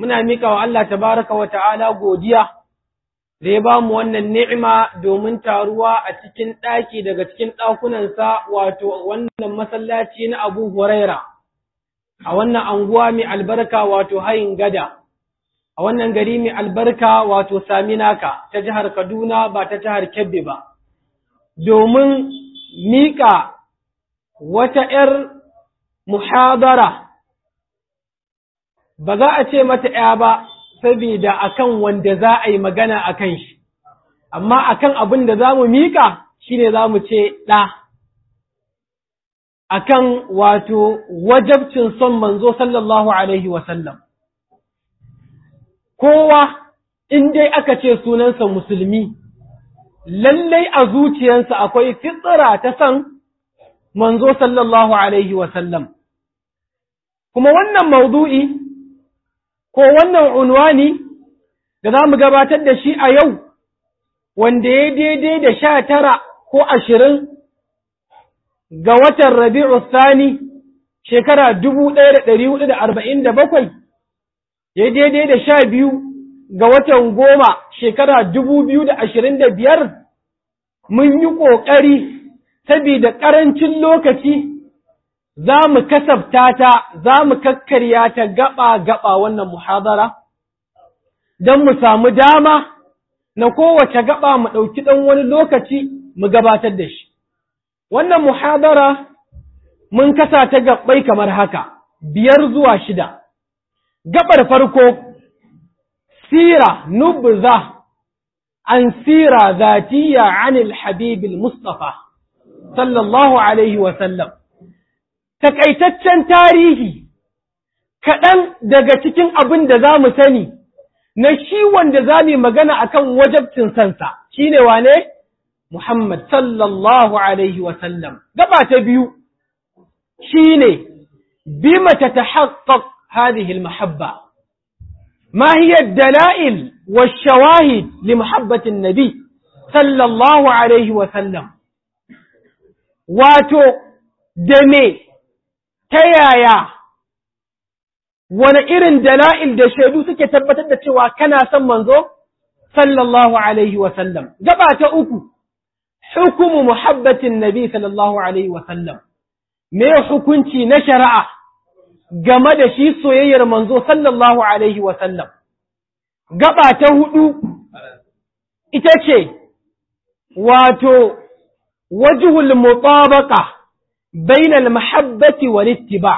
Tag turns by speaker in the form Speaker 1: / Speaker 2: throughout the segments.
Speaker 1: muna mika wa Allah tabaraka wa ta'ala godiya da ya ba mu wannan ni'ima domin taruwa a cikin ɗaki daga cikin ɗakunansa wato wannan masallaci na Abu Huraira a wannan anguwa mai albarka wato hayin gada a wannan gari mai albarka wato Saminaka ta jihar Kaduna ba ta jihar Kebbi ba domin mika wata ‘yar muhadara ba za a ce mata ‘ya ba, saboda akan wanda za a yi magana a kan shi, amma akan abin da za mu miƙa shi ne za mu ce ɗa, akan wato wajabcin son manzo sallallahu Alaihi wasallam. Kowa, in dai aka ce sunansa musulmi, lallai a zuciyarsa akwai fitsira ta son manzo sallallahu Alaihi wasallam. Kuma wannan maudu'i ko wannan unwani da za mu gabatar da shi a yau, wanda ya daidai da sha tara ko ashirin ga watan Rabi'u Sani shekara dubu ɗaya da ɗari hudu da arba'in da bakwai, ya daidai da sha biyu ga watan goma shekara dubu biyu da ashirin da biyar, mun yi ƙoƙari saboda ƙarancin lokaci za mu kasafta ta, za mu kakkarya ta gaba-gaba wannan muhadara, don mu samu dama na kowace gaba mu ɗauki ɗan wani lokaci mu gabatar da shi. Wannan muhadara mun kasa ta gaɓai kamar haka, biyar zuwa shida. Gaɓar farko, sira nubza an sira zatiya anil habibil Mustapha, sallallahu Alaihi wasallam. takaitaccen tarihi kaɗan daga cikin abin da za mu sani na shi wanda za mu magana a kan wajabcin sansa shi ne wane? Muhammad sallallahu Alaihi wasallam. Gaba ta biyu shi ne, bima ta ta haƙaƙ hadihil mahabba. ما هي الدلائل والشواهد لمحبة النبي صلى الله عليه وسلم واتو دمي ta yaya wani irin dala'il da shaidu suke tabbatar da cewa kana son manzo sallallahu alaihi wasallam gaba ta uku hukumu muhabbatin nabi sallallahu alaihi wasallam me hukunci na shari'a game da shi soyayyar manzo sallallahu alaihi wasallam gaba ta hudu ita ce wato wajhul mutabaqa بين المحبة والاتباع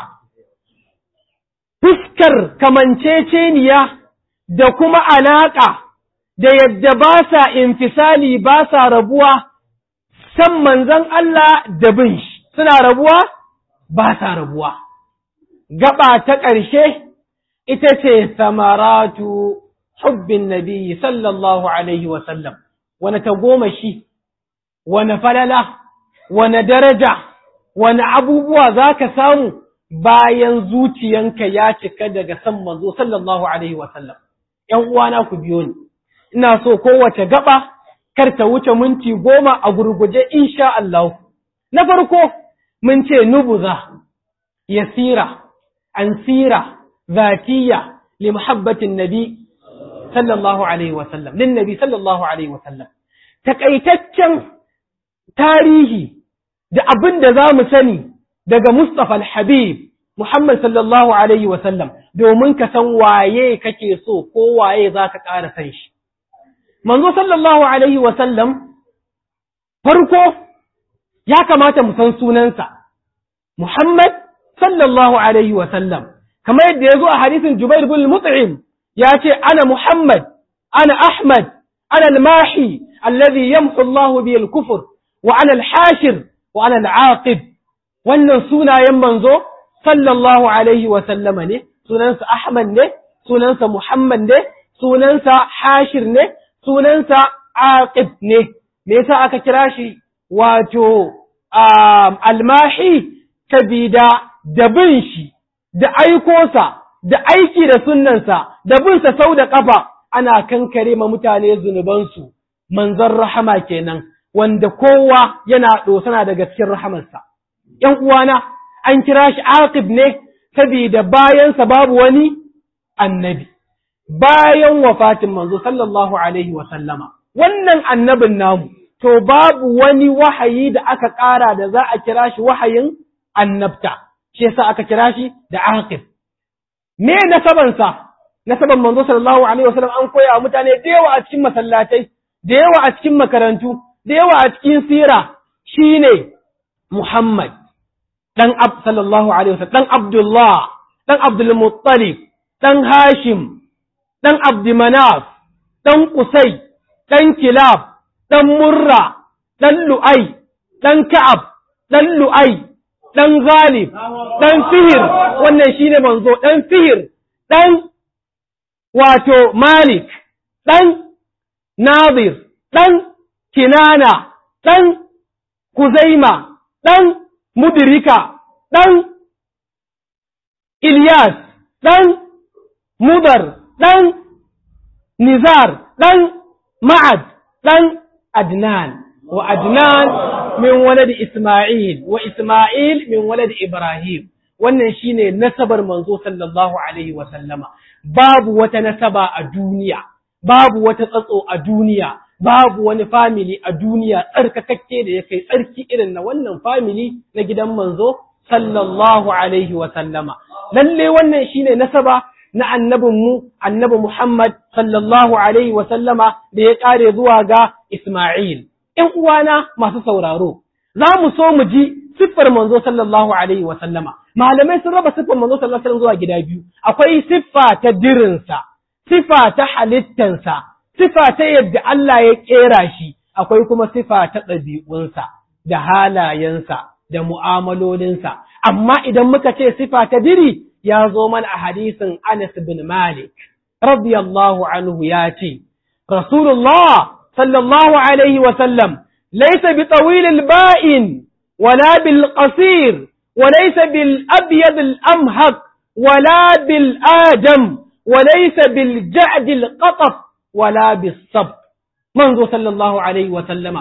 Speaker 1: fuskar kamanceceniya da kuma alaƙa da yadda ba sa infisali ba sa rabuwa san manzan Allah da bin shi suna rabuwa ba sa rabuwa gaba ta ƙarshe ita ce samaratu hubbin nabi sallallahu alaihi wasallam wani ta goma shi wani falala wani daraja wani abubuwa za ka samu bayan zuciyanka ya cika daga san manzo sallallahu alaihi wasallam ‘yan uwana ku biyo ni ina so kowace gaba kar ta wuce minti goma a gurguje insha Allah na farko mun ce nubuza yasira ansira zatiya li muhabbatin nabi sallallahu alaihi wasallam lin nabi sallallahu alaihi wasallam takaitaccen tarihi da abin da za mu sani daga Mustapha al-Habib Muhammad sallallahu Alaihi wasallam domin ka san waye kake so ko waye za ka ƙara san shi. Manzo sallallahu Alaihi wasallam farko ya kamata mu san sunansa, Muhammad sallallahu Alaihi wasallam, kamar yadda ya zo a hadisin Jubair bin Mut'im ya ce, Ana Muhammad, ana Ahmad, ana al-Mahi, alladhi yamhu Allahu bi al-kufur, wa ana al-hashir, wa ana al-aqib. Wannan sunayen manzo sallallahu alaihi wa sallama ne, sunansa Ahmad ne, sunansa Muhammad ne, sunansa Hashir ne, sunansa Aqib ne, me yasa aka kira shi wato almahi sabida da bin shi, da aikosa, da aiki da sunnansa, da binsa sau da ƙafa ana kankare ma mutane zunubansu, manzon rahama kenan, wanda kowa yana ɗosana daga cikin rahamarsa. ‘Yan uwana, an kira shi aqib ne saboda bayansa babu wani annabi bayan wafatin manzo sallallahu alaihi wa sallama wannan annabin namu to babu wani wahayi da aka ƙara da za a kira shi wahayin annabta shi yasa aka kira shi da aqib me nasabansa nasaban manzo sallallahu alaihi wasallam an koya wa mutane da yawa a cikin masallatai da yawa a cikin makarantu da yawa a cikin sira shine Muhammad dan ab sallallahu alaihi wasallam dan Abdullah dan Abdul Muttalib dan Hashim dan Abd Manaf dan Qusay dan Kilab dan Murra dan Lu'ay dan Ka'ab dan Lu'ay dan Ghalib dan Fihir wannan shine manzo dan Fihir dan wato Malik dan Nadir dan Kinana dan Kuzaima dan Mudrika dan Ilyas dan Mudar dan Nizar dan Ma'ad dan Adnan wa Adnan min walad Isma'il wa Isma'il min walad Ibrahim wannan shine nasabar manzo sallallahu alaihi wa sallama babu wata nasaba a duniya babu wata tsatso a duniya babu wani family a duniya tsarkakakke da ya kai tsarki irin na wannan family na gidan manzo sallallahu alaihi wa sallama lalle wannan shine nasaba na annabinmu annabi Muhammad sallallahu alaihi wa sallama da ya kare zuwa ga Isma'il ‘yan uwana masu sauraro, za mu so mu ji siffar manzo sallallahu Alaihi wasallama. Malamai sun raba siffar manzo sallallahu Alaihi zuwa gida biyu, akwai siffa ta dirinsa, siffa ta halittansa, siffa ta yadda Allah ya ƙera shi, akwai kuma siffa ta ɗabi'unsa, da halayensa, da mu'amalolinsa. Amma idan muka ce siffa ta diri, ya zo mana a hadisin Anas bin Malik, radiyallahu anhu ya ce, Rasulullah صلى الله عليه وسلم ليس بطويل البائن ولا بالقصير وليس بالأبيض الأمهق ولا بالآدم وليس بالجعد القطف ولا بالصبت منذ صلى الله عليه وسلم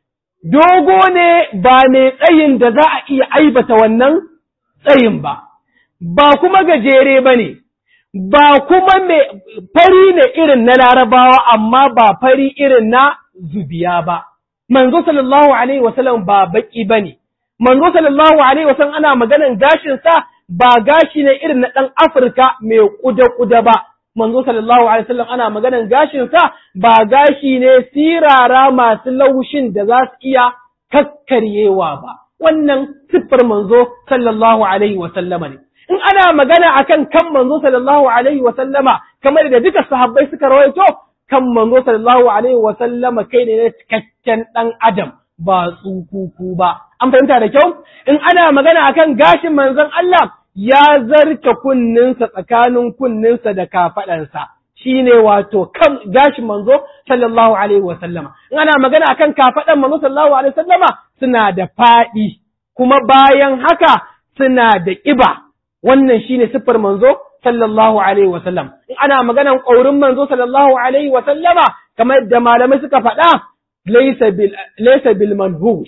Speaker 1: dogo ne ba mai tsayin da za a iya aibata wannan tsayin ba, ba kuma gajere ba ne, ba kuma mai fari ne irin na larabawa amma ba fari irin na zubiya ba. Manzo sallallahu Alaihi wasallam ba baki ba ne, manzo sallallahu Alaihi wasallam ana maganan gashinsa ba gashi ne irin na ɗan Afirka mai ƙuda-ƙuda ba. Manzo sallallahu Alaihi wasallam ana maganan gashinsa ba gashi ne sirara masu laushin da za su iya kakkaryewa ba. Wannan siffar manzo sallallahu Alaihi wasallama ne. in ana magana akan kan manzo sallallahu alaihi wa sallama kamar da duka sahabbai suka rawaito kan manzo sallallahu alaihi wa sallama kai ne na cikakken dan adam ba tsukuku ba an fahimta da kyau in ana magana akan gashin manzon Allah ya zarce kunninsa tsakanin kunninsa da kafaɗansa shine wato kan gashin manzo sallallahu alaihi wa sallama in ana magana akan kafaɗan manzo sallallahu alaihi wa sallama suna da faɗi kuma bayan haka suna da ƙiba wannan shine siffar manzo sallallahu alaihi wa sallam in ana maganan ƙaurin manzo sallallahu alaihi wa sallama kamar da malamai suka faɗa laysa bil laysa bil manhush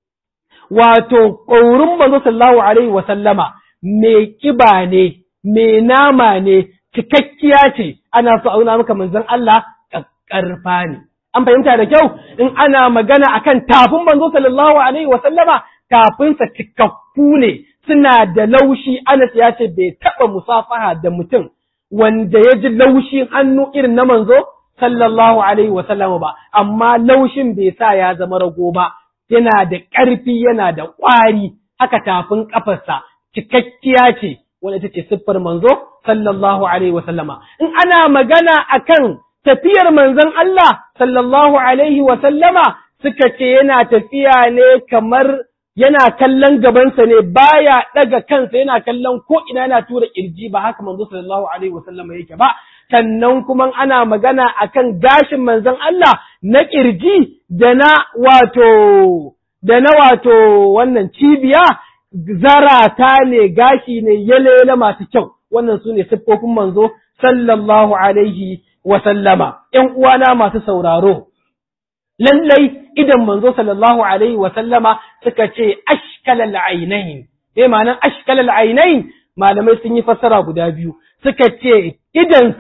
Speaker 1: wato ƙaurin manzo sallallahu alaihi wa sallama mai kiba ne mai nama ne cikakkiya ce ana so auna maka manzon Allah ƙarfa ne an fahimta da kyau in ana magana akan tafin manzo sallallahu alaihi wa sallama tafinsa cikakku ne suna da laushi Anas ya ce bai taɓa musafaha da mutum wanda ya ji laushin hannu irin na manzo sallallahu alaihi wa sallama ba amma laushin bai sa ya zama rago ba yana da ƙarfi yana da ƙwari haka tafin ƙafarsa cikakkiya ce wanda ita ce siffar manzo sallallahu alaihi wa sallama in ana magana akan tafiyar manzon Allah sallallahu alaihi wa sallama suka ce yana tafiya ne kamar yana kallon gabansa ne baya daga kansa yana kallon ko ina yana tura kirji ba haka manzo sallallahu alaihi wa sallama yake ba sannan kuma ana magana akan gashin manzon Allah na kirji da na wato da na wato wannan cibiya zarata ne gashi ne yalele masu kyau wannan su ne siffofin manzo sallallahu alaihi wa sallama ƴan uwana masu sauraro lallai idan manzo sallallahu alaihi wa sallama suka ce ashkalal ainain eh ma'anan ashkalal ainain malamai sun yi fassara guda biyu suka ce idansa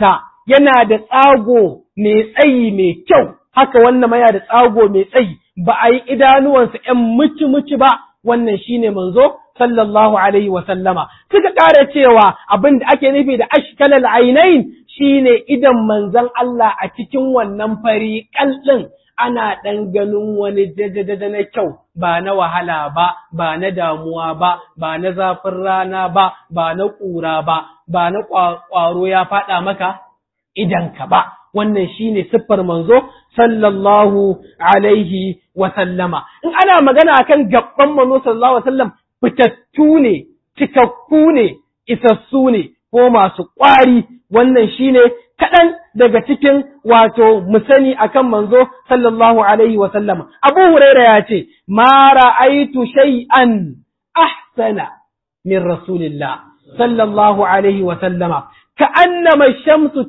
Speaker 1: yana da tsago mai tsayi mai kyau haka wannan ma yana da tsago mai tsayi ba a yi idanuwansa ‘yan muci-muci ba wannan shine manzo sallallahu alaihi wa sallama suka ƙara cewa abin da ake nufi da ashkalal ainain shine idan manzon Allah a cikin wannan fari kallin ana ɗan ganin wani jajajaja na kyau ba na wahala ba ba na damuwa ba ba na zafin rana ba ba na ƙura ba ba na ƙwaro ya faɗa maka idanka ba wannan shine siffar manzo sallallahu alaihi wa sallama in ana magana akan gabban manzo sallallahu alaihi wa sallam fitattu ne cikakku ne isassu ne ko masu ƙwari wannan shine kaɗan daga cikin wato musani akan manzo sallallahu alaihi wa sallama abu huraira ya ce ma ra'aitu shay'an ahsana min rasulillah sallallahu alaihi wa sallama ka'annama shamsu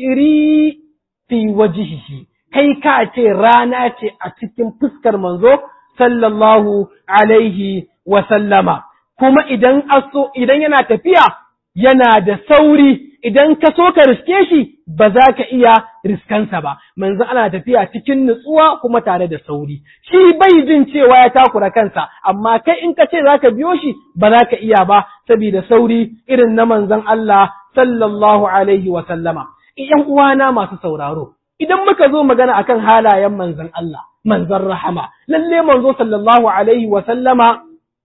Speaker 1: tajri fi wajhihi kai ka ce rana ce a cikin fuskar manzo sallallahu alaihi wa sallama kuma idan aso idan yana tafiya yana da sauri idan ka so ka riske shi ba za ka iya riskansa ba manzo ana tafiya cikin nutsuwa kuma tare da sauri shi bai jin cewa ya takura kansa amma kai in ka ce za ka biyo shi ba za ka iya ba saboda sauri irin na manzon Allah sallallahu alaihi wa sallama ƴan uwana masu sauraro idan muka zo magana akan halayen manzon Allah manzon rahama lalle manzo sallallahu alaihi wa sallama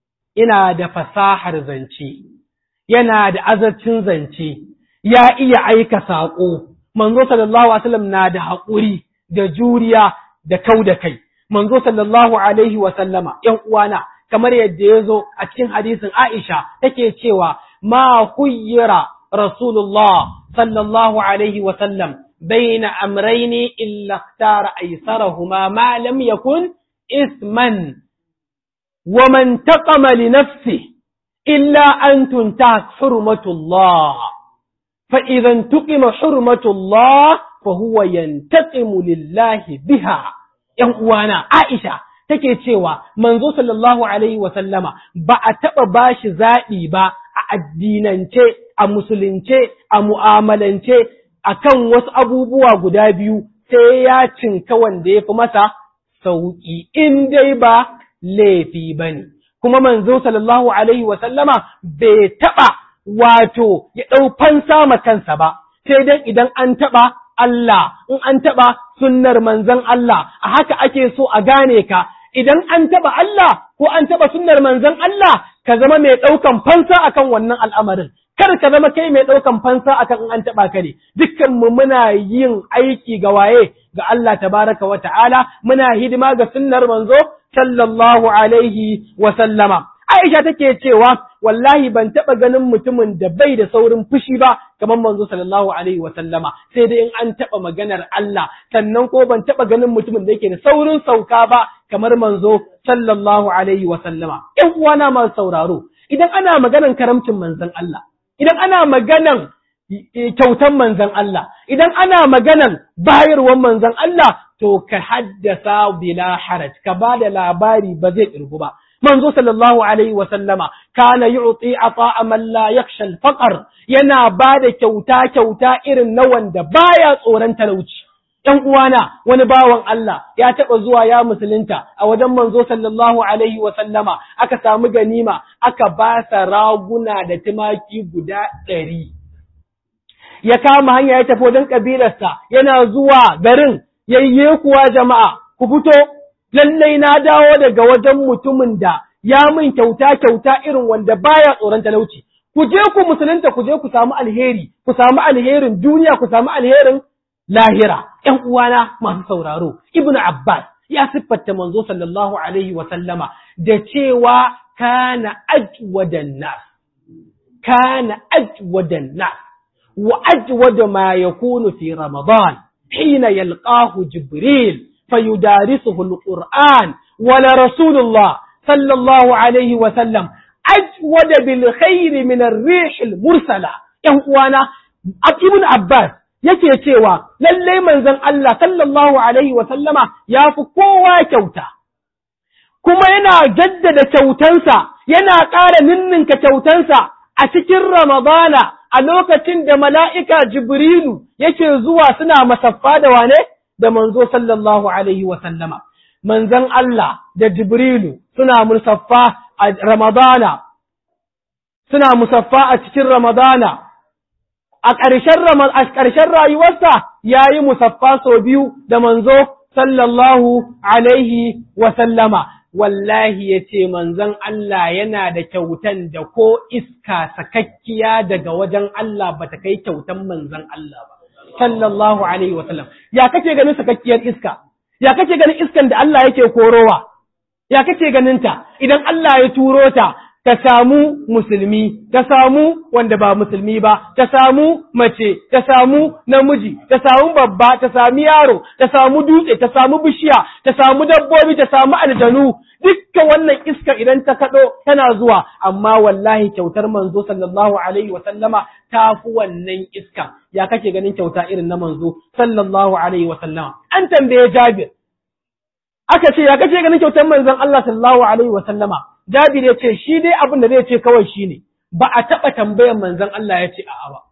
Speaker 1: ina da fasahar zance yana da azancin zance ya iya aika saƙo manzo sallallahu alaihi wasallam na da haƙuri da juriya da kau da kai manzo sallallahu alaihi wasallama ƴan uwana kamar yadda ya zo a cikin hadisin Aisha take cewa ma khuyyira rasulullah sallallahu alaihi wasallam baina amrayni illa ikhtara aysarahuma ma lam yakun isman wa man taqama li nafsihi illa an tunta hurmatullah فإذا انتقم حرمة الله فهو ينتقم لله بها ‘yan uwana Aisha take cewa manzo sallallahu alaihi wa sallama ba a taɓa bashi zaɓi ba a addinance a musulunce a mu'amalance akan wasu abubuwa guda biyu sai ya cinka wanda ya fi masa sauƙi in dai ba laifi ba ne kuma manzo sallallahu alaihi wa sallama bai taɓa wato ya ɗau fansa ma kansa ba, sai dai idan an taɓa Allah, in an taɓa sunnar manzon Allah, a haka ake so a gane ka, idan an taɓa Allah ko an taɓa sunnar manzon Allah, ka zama mai ɗaukan fansa akan wannan al'amarin. Kar ka zama kai mai ɗaukan fansa akan in an taɓa ka ne, dukkan mu muna yin aiki ga waye ga Allah tabaraka wa ta'ala, muna hidima ga sunnar manzo sallallahu alaihi wa sallama. Aisha take cewa wallahi ban taɓa ganin mutumin da bai da saurin fushi ba kamar manzo sallallahu alaihi wa sallama sai dai in an taɓa maganar Allah sannan ko ban taɓa ganin mutumin da yake da saurin sauka ba kamar manzo sallallahu alaihi wa sallama ƴan uwana masu sauraro idan ana maganan karamcin manzon Allah idan ana maganan kyautan manzon Allah idan ana maganan bayarwan manzon Allah to ka haddasa bila haraj ka ba da labari ba zai ƙirgu ba manzo sallallahu alaihi wa sallama kana yu'ti ata'a man la yakhsha al-faqr yana bada kyauta kyauta irin na wanda baya tsoron talauci ɗan uwana wani bawan Allah ya taɓa zuwa ya musulunta a wajen manzo sallallahu alaihi wa sallama aka samu ganima aka ba sa raguna da tumaki guda ɗari ya kama hanya ya tafi wajen kabilarsa yana zuwa garin yayye kuwa jama'a ku fito lallai na dawo daga wajen mutumin da ya min kyauta kyauta irin wanda baya tsoron talauci ku je ku musulunta ku je ku samu alheri ku samu alherin duniya ku samu alherin lahira ƴan uwana masu sauraro ibnu abbas ya siffata manzo sallallahu alaihi wa sallama da cewa kana ajwadan nas kana ajwadan nas wa ajwada ma yakunu fi ramadan hina yalqahu jibril فيدارسه القرآن ولرسول الله صلى الله عليه وسلم أجود بالخير من الريح المرسلة يهوانا ابن عباس yake cewa lallai manzon Allah sallallahu alaihi wa sallama ya fi kowa kyauta kuma yana jaddada kyautansa yana ƙara ninninka kyautansa a cikin Ramadana a lokacin da mala'ika Jibrilu yake zuwa suna masaffa da wane da manzo sallallahu alaihi wa sallama manzon Allah da Jibrilu suna musaffa a Ramadana suna musaffa a cikin Ramadana a ƙarshen rayuwarsa ya yi musaffa sau biyu da manzo sallallahu alaihi wa sallama wallahi ya ce manzon Allah yana da kyautan da ko iska sakakkiya daga wajen Allah ba ta kai kyautan manzon Allah ba sallallahu alaihi wa sallam ya kake ganin sakakkiyar iska ya kake ganin iskan da Allah yake korowa ya kake ganin ta idan Allah ya turo ta ta samu musulmi, ta samu wanda ba musulmi ba, ta samu mace, ta samu namiji, ta samu babba, ta sami yaro, ta samu dutse, ta samu bishiya, ta samu dabbobi, ta samu aljanu, dukkan wannan iska idan ta kaɗo tana zuwa, amma wallahi kyautar manzo sallallahu alaihi wasallama ta fi wannan iska. Ya kake ganin kyauta irin na manzo sallallahu alaihi wasallama. An tambaye Jabir, aka ce ya kake ganin kyautar manzon Allah sallallahu alaihi wasallama. Jabir ya ce shi dai abin da zai ce kawai shi ne, ba a taɓa tambayan manzon Allah ya ce a'a ba.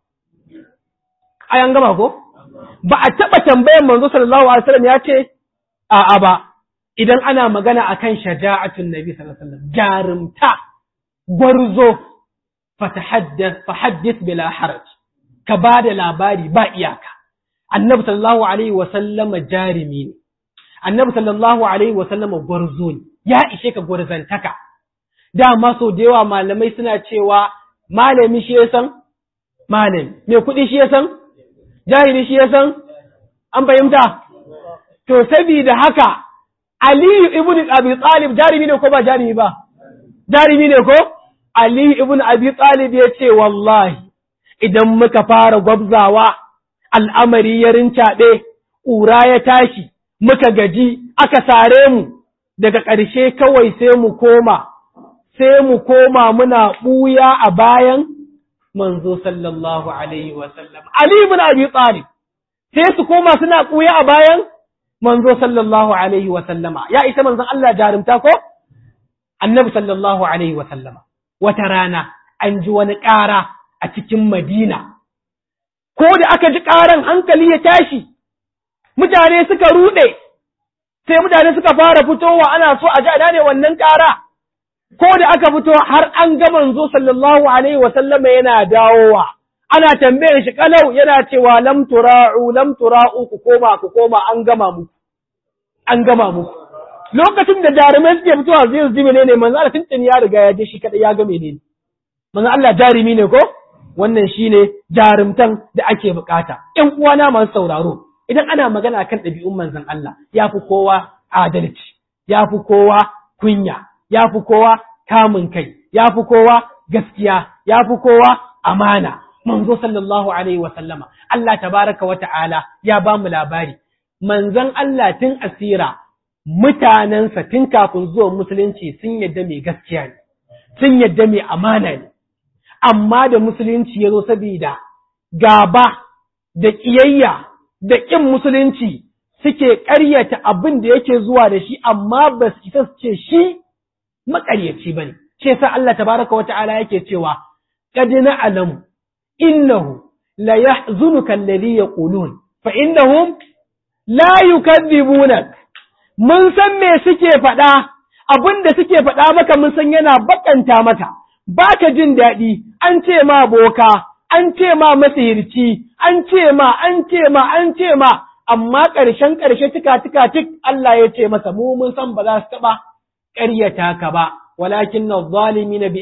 Speaker 1: Ayan gama ko? Ba a taɓa tambayan manzo sallallahu alaihi wasallam ya ce a'a ba. Idan ana magana akan shaja'atun Nabi sallallahu alaihi wasallam jarumta gwarzo fatahaddath fahaddith bila haraj ka ba da labari ba iyaka. Annabi sallallahu alaihi wasallam jarumi ne. Annabi sallallahu alaihi wasallam gwarzo ne. Ya ishe ka gwarzantaka. dama sau da yawa malamai suna cewa malami shi ya san malami mai kuɗi shi ya san jahili shi ya san an fahimta to saboda haka aliyu ibn abi talib jarumi ne ko ba jarumi ba jarumi ne ko aliyu ibn abi talib ya ce wallahi idan muka fara gwabzawa al'amari ya rincaɓe ƙura ya tashi muka gaji aka sare mu daga ƙarshe kawai sai mu koma sai mu koma muna ɓuya a bayan manzo sallallahu alaihi wasallam. Ali ibn Abi Talib sai su koma suna ɓuya a bayan manzo sallallahu alaihi wasallama. Ya isa manzon Allah jarumta ko? Annabi sallallahu alaihi wasallama. Wata rana an ji wani ƙara a cikin Madina. Ko da aka ji ƙaran hankali ya tashi, mutane suka ruɗe, sai mutane suka fara fitowa ana so a ji a ne wannan ƙara. ko da aka fito har an ga manzo sallallahu alaihi wa sallama yana dawowa ana tambayar shi kalau yana cewa lam tura'u lam tura'u ku koma ku koma an gama mu an gama mu lokacin da jarumai suke fitowa zai ji menene manzo Allah tuntuni ya riga ya je shi kada ya ga menene manzo Allah jarumi ne ko wannan shine jarumtan da ake bukata ƴan uwana masu sauraro idan ana magana kan ɗabi'un manzon Allah yafi kowa adalci yafi kowa kunya ya fi kowa kamun kai, ya fi kowa gaskiya, ya fi kowa amana, manzo sallallahu Alaihi wasallama, Allah tabaraka wa ta'ala ya ba mu labari, manzon Allah tun asira mutanensa tun kafin zuwan musulunci sun yadda mai gaskiya ne, sun yadda mai amana ne, amma da musulunci ya zo saboda gaba da ƙiyayya da ƙin musulunci suke ƙaryata abin da yake zuwa da shi amma ba su isa su ce shi maƙaryaci ba ne, ce sa Allah tabaraka wa ta'ala yake cewa, Qad na'lamu innahu la yahzunuka alladhi yaqulun fa innahum la yukadzibunak mun san me suke faɗa abin da suke faɗa maka mun san yana bakanta maka baka jin daɗi an ce ma boka an ce ma masihirci an ce ma an ce ma an ce ma amma ƙarshen ƙarshe tika tika tik Allah ya ce masa mu mun san ba za su taɓa ƙaryata ka ba, walakin na zalimi na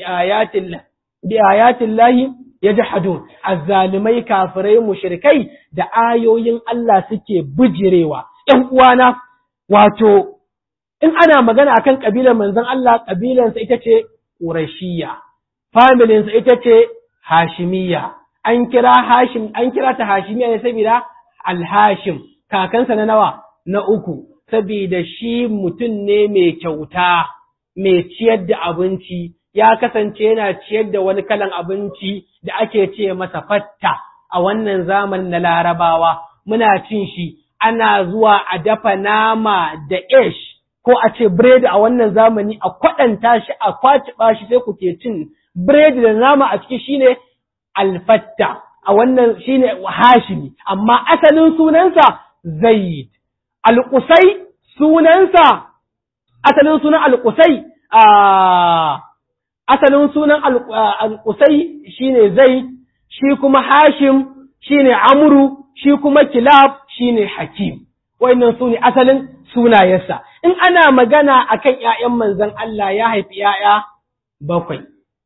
Speaker 1: bi ayatin lahi ya ji hadu, azzalimai kafirai mushrikai da ayoyin Allah suke bijirewa. ‘Yan uwana, wato, in ana magana akan ƙabilar manzon Allah, ƙabilansa ita ce Ƙurashiya, familinsa ita ce Hashimiyya, an kira Hashim, an kira ta Hashimiyya ne saboda Alhashim, kakansa na nawa na uku. saboda shi mutum ne mai kyauta, mai ciyar da abinci, ya kasance yana ciyar da wani kalan abinci da ake ce masa fatta a wannan zaman na larabawa, muna cin shi, ana zuwa a dafa nama da ish ko a ce biredi a wannan zamani a kwaɗanta shi a kwaciɓa shi sai kuke cin biredi da nama a ciki shine alfatta a wannan shine hashimi amma asalin sunansa zaid alƙusai sunansa asalin sunan alƙusai a asalin sunan alƙusai shine zai shi kuma hashim shine amru shi kuma kilab shine hakim wannan su ne asalin sunayensa in ana magana akan ƴaƴan manzon Allah ya haifi ƴaƴa bakwai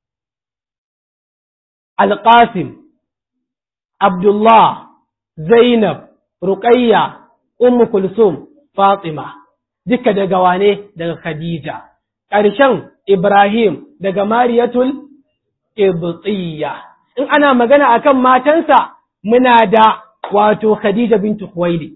Speaker 1: alqasim abdullah zainab ruqayya ummu kulsum fatima duka daga wane daga khadija ƙarshen ibrahim daga mariyatul qibtiyya in ana magana akan matansa muna da wato khadija bintu khuwailid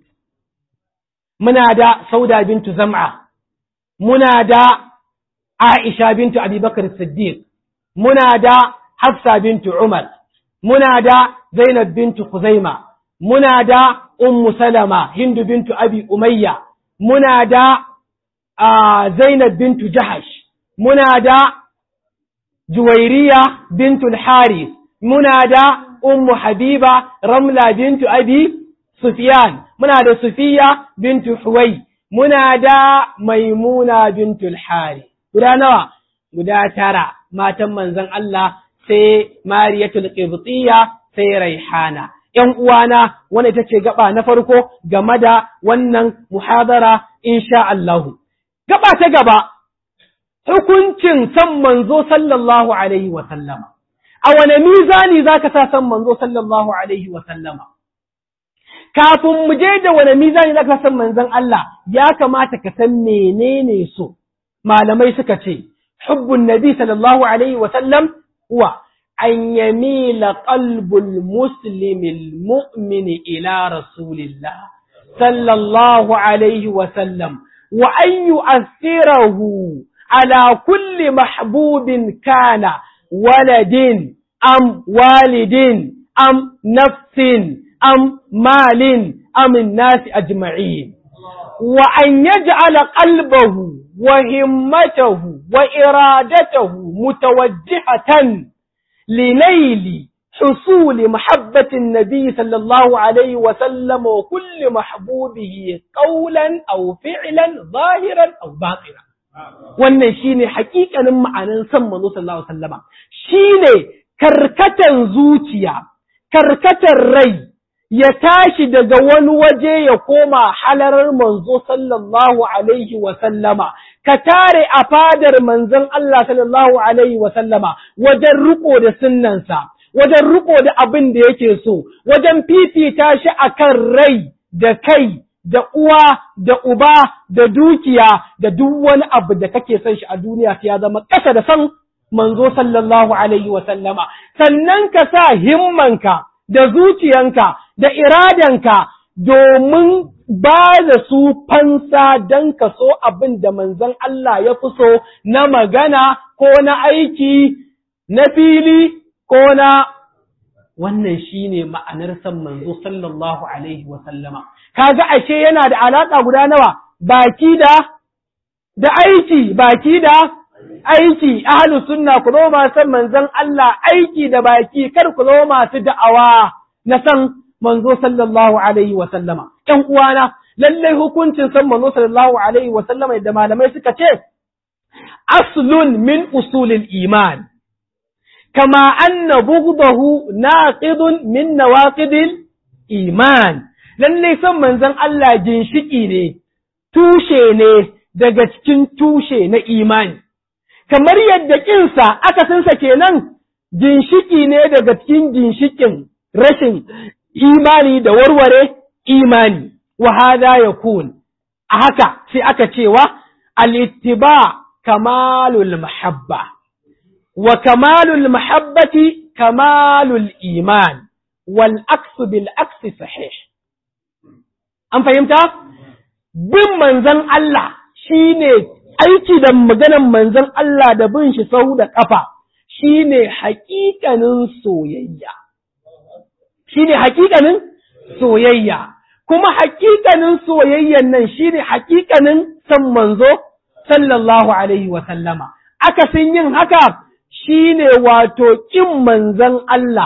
Speaker 1: muna da sauda bintu zam'a muna da aisha bintu abubakar siddiq muna da hafsa bintu umar muna da zainab bintu khuzaima muna da ummu salama hindu bintu abi umayya muna da zainab bintu jahash muna da juwairiya bintu al-haris muna da ummu habiba ramla bintu abi sufyan muna da sufiya bintu huwai muna da maimuna bintu al-hari guda nawa guda tara matan manzon Allah sai mariyatul qibtiyya sai raihana ‘yan uwana wanda ita ce gaba na farko game da wannan muhadara insha Allahu. Gaba ta gaba, hukuncin san manzo sallallahu Alaihi wasallama. A wane mizani za ka sa san manzo sallallahu Alaihi wasallama? Kafin mu je da wane mizani za ka san manzon Allah, ya kamata ka san menene so. Malamai suka ce, hubbun nabi sallallahu Alaihi wasallam huwa أن يميل قلب المسلم المؤمن إلى رسول الله صلى الله عليه وسلم وأن يؤثره على كل محبوب كان ولد أم والد أم نفس أم مال أم الناس أجمعين وأن يجعل قلبه وهمته وإرادته متوجهة لنيل حصول محبة النبي صلى الله عليه وسلم وكل محبوبه قولا أو فعلا ظاهرا أو باطنا wannan shine hakikanin ma'anan san manzo sallallahu alaihi wasallama shine karkatan zuciya karkatar rai ya tashi daga wani waje ya koma halarar manzo sallallahu alaihi wasallama ka tare a fadar manzon Allah sallallahu alaihi wasallama wajen riko da sunnansa wajen riko da abin da yake so wajen fifita shi akan rai da kai da uwa da uba da dukiya da duk wani abu da kake son shi a duniya sai ya zama ƙasa da san manzo sallallahu alaihi wasallama sannan ka sa himmanka da zuciyanka da iradanka domin ba da su fansa don ka so abin da manzon Allah ya fi so na magana ko na aiki na fili ko na wannan shine ma'anar san manzo sallallahu alaihi wa sallama kaga ashe yana da alaka guda nawa baki da da aiki baki da aiki ahlus sunna ku zo ma san manzon Allah aiki da baki kar ku zo masu da'awa na san manzo sallallahu alaihi wa sallama ƴan uwana lallai hukuncin san manzo sallallahu alaihi wa sallama da malamai suka ce aslun min usulil iman kama anna bughdahu naqidun min nawaqidil iman lallai san manzon Allah ginshiki ne tushe ne daga cikin tushe na imani kamar yadda kinsa akasinsa kenan ginshiki ne daga cikin ginshikin rashin imani da warware imani wa hada yakun a haka sai aka cewa al-ittiba kamalul mahabba wa kamalul mahabbati kamalul iman wal aksu bil aksi sahih an fahimta bin manzon Allah shine aiki da maganan manzon Allah da bin shi sau da kafa shine haƙiƙanin soyayya shine haƙiƙanin soyayya kuma haƙiƙanin soyayyan nan shine haƙiƙanin san manzo sallallahu alaihi wa sallama akasin yin haka shine wato kin manzon Allah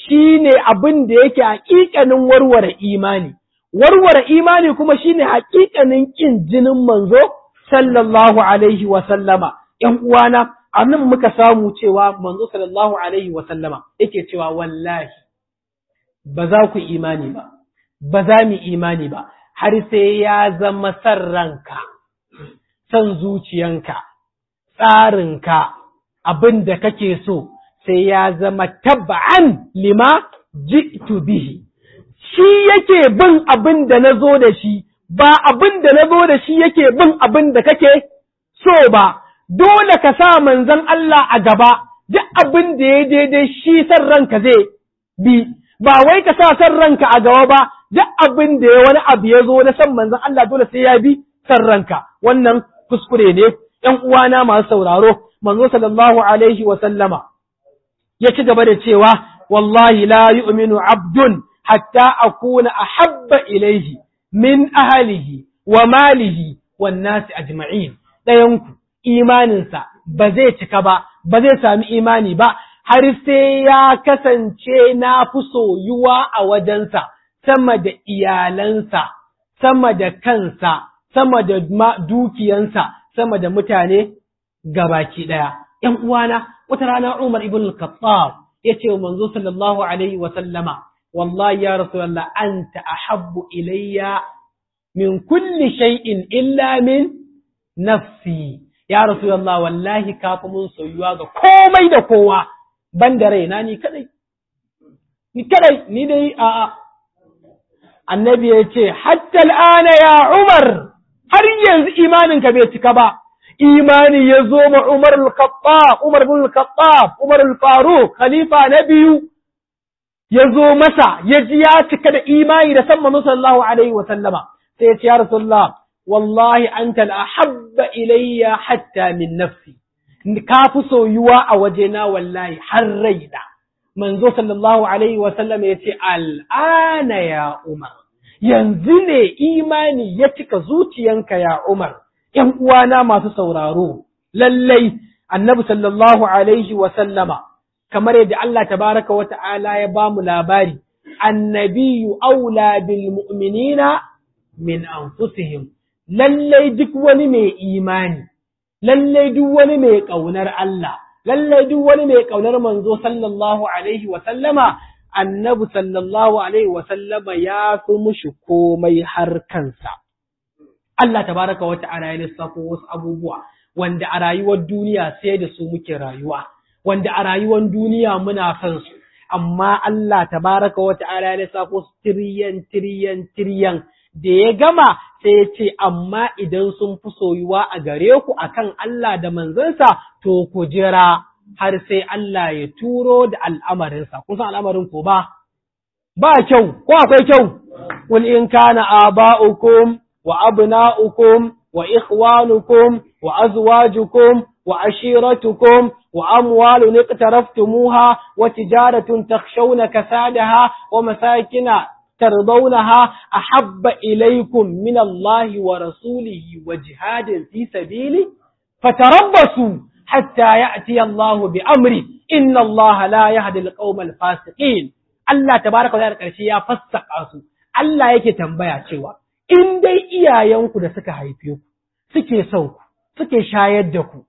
Speaker 1: shine abin da yake haƙiƙanin warware imani warware imani kuma shine haƙiƙanin ƙin jinin manzo sallallahu alaihi wa sallama ƴan uwana a nan muka samu cewa manzo sallallahu alaihi wa sallama yake cewa wallahi ba za ku imani ba ba za mu imani ba har sai ya zama san ranka san zuciyanka tsarinka abin da kake so sai ya zama tabba'an lima ji'tu bihi shi yake bin abin da na zo da shi ba abin da na zo da shi yake bin abin da kake so ba dole ka sa manzon Allah a gaba duk abin da ya daidai shi san ranka zai bi ba wai ka sa san ranka a gaba ba duk abin da ya wani abu ya zo na san manzon Allah dole sai ya bi san ranka wannan kuskure ne ƴan uwana masu sauraro manzo sallallahu alaihi wa sallama ya ci gaba da cewa wallahi la yu'minu abdun hatta akuna ahabba ilaihi min ahlihi wa malihi wan nasi ajma'in ɗayanku imaninsa ba zai cika ba ba zai sami imani ba har sai ya kasance na fi soyuwa a wajensa sama da iyalansa sama da kansa sama da dukiyansa sama da mutane gabaki ɗaya ‘yan uwana wata rana Umar ibn al-Khattab ya ce wa manzo sallallahu alaihi wa sallama wallahi ya rasulullah anta ahabbu ilayya min kulli shay'in illa min nafsi ya rasulullah wallahi kafi mun soyuwa ga komai da kowa ban da raina ni kadai ni kadai ni dai a a annabi ya ce hatta al'ana ya Umar har yanzu imaninka bai cika ba imani ya zo ma Umar al-Khattab Umar bin al-Khattab Umar al-Faruq khalifa na biyu ya zo masa ya ji ya cika da imani da san manzo sallallahu alaihi wa sallama sai ya ce ya rasulullah wallahi anta al-ahabba ilayya hatta min nafsi ka fi soyuwa a wajena wallahi har raina manzo sallallahu alaihi wa sallama ya ce al'ana ya Umar yanzu ne imani ya cika zuciyanka ya Umar ‘yan uwana masu sauraro, lallai annabi sallallahu Alaihi wasallama, kamar yadda Allah tabaraka wa ta'ala ya ba mu labari, annabiyu aula bil mu'minina min anfusihim lallai duk wani mai imani, lallai duk wani mai ƙaunar Allah, lallai duk wani mai ƙaunar manzo sallallahu Alaihi wasallama, annabi sallallahu Alaihi wasallama ya fi mushi komai har kansa. Allah tabaraka wa ta'ala ya lissafo wasu abubuwa wanda a rayuwar duniya sai da su muke rayuwa wanda a rayuwar duniya muna son su amma Allah tabaraka wa ta'ala ya lissafo su tiriyan tiriyan tiriyan da ya gama sai ya ce amma idan sun fi soyuwa a gare ku akan Allah da manzansa to ku jira har sai Allah ya turo da al'amarinsa kun san al'amarin ko ba ba kyau ko akwai kyau qul in kana aba'ukum وأبناؤكم وإخوانكم وأزواجكم وعشيرتكم وأموال اقترفتموها وتجارة تخشون كسادها ومساكن ترضونها أحب إليكم من الله ورسوله وجهاد في سبيله فتربصوا حتى يأتي الله بأمره إن الله لا يهدي القوم الفاسقين الله تبارك وتعالى يا فسق أسو الله يكي تنبيا cewa in dai iyayenku da suka haife ku suke son ku suke shayar da ku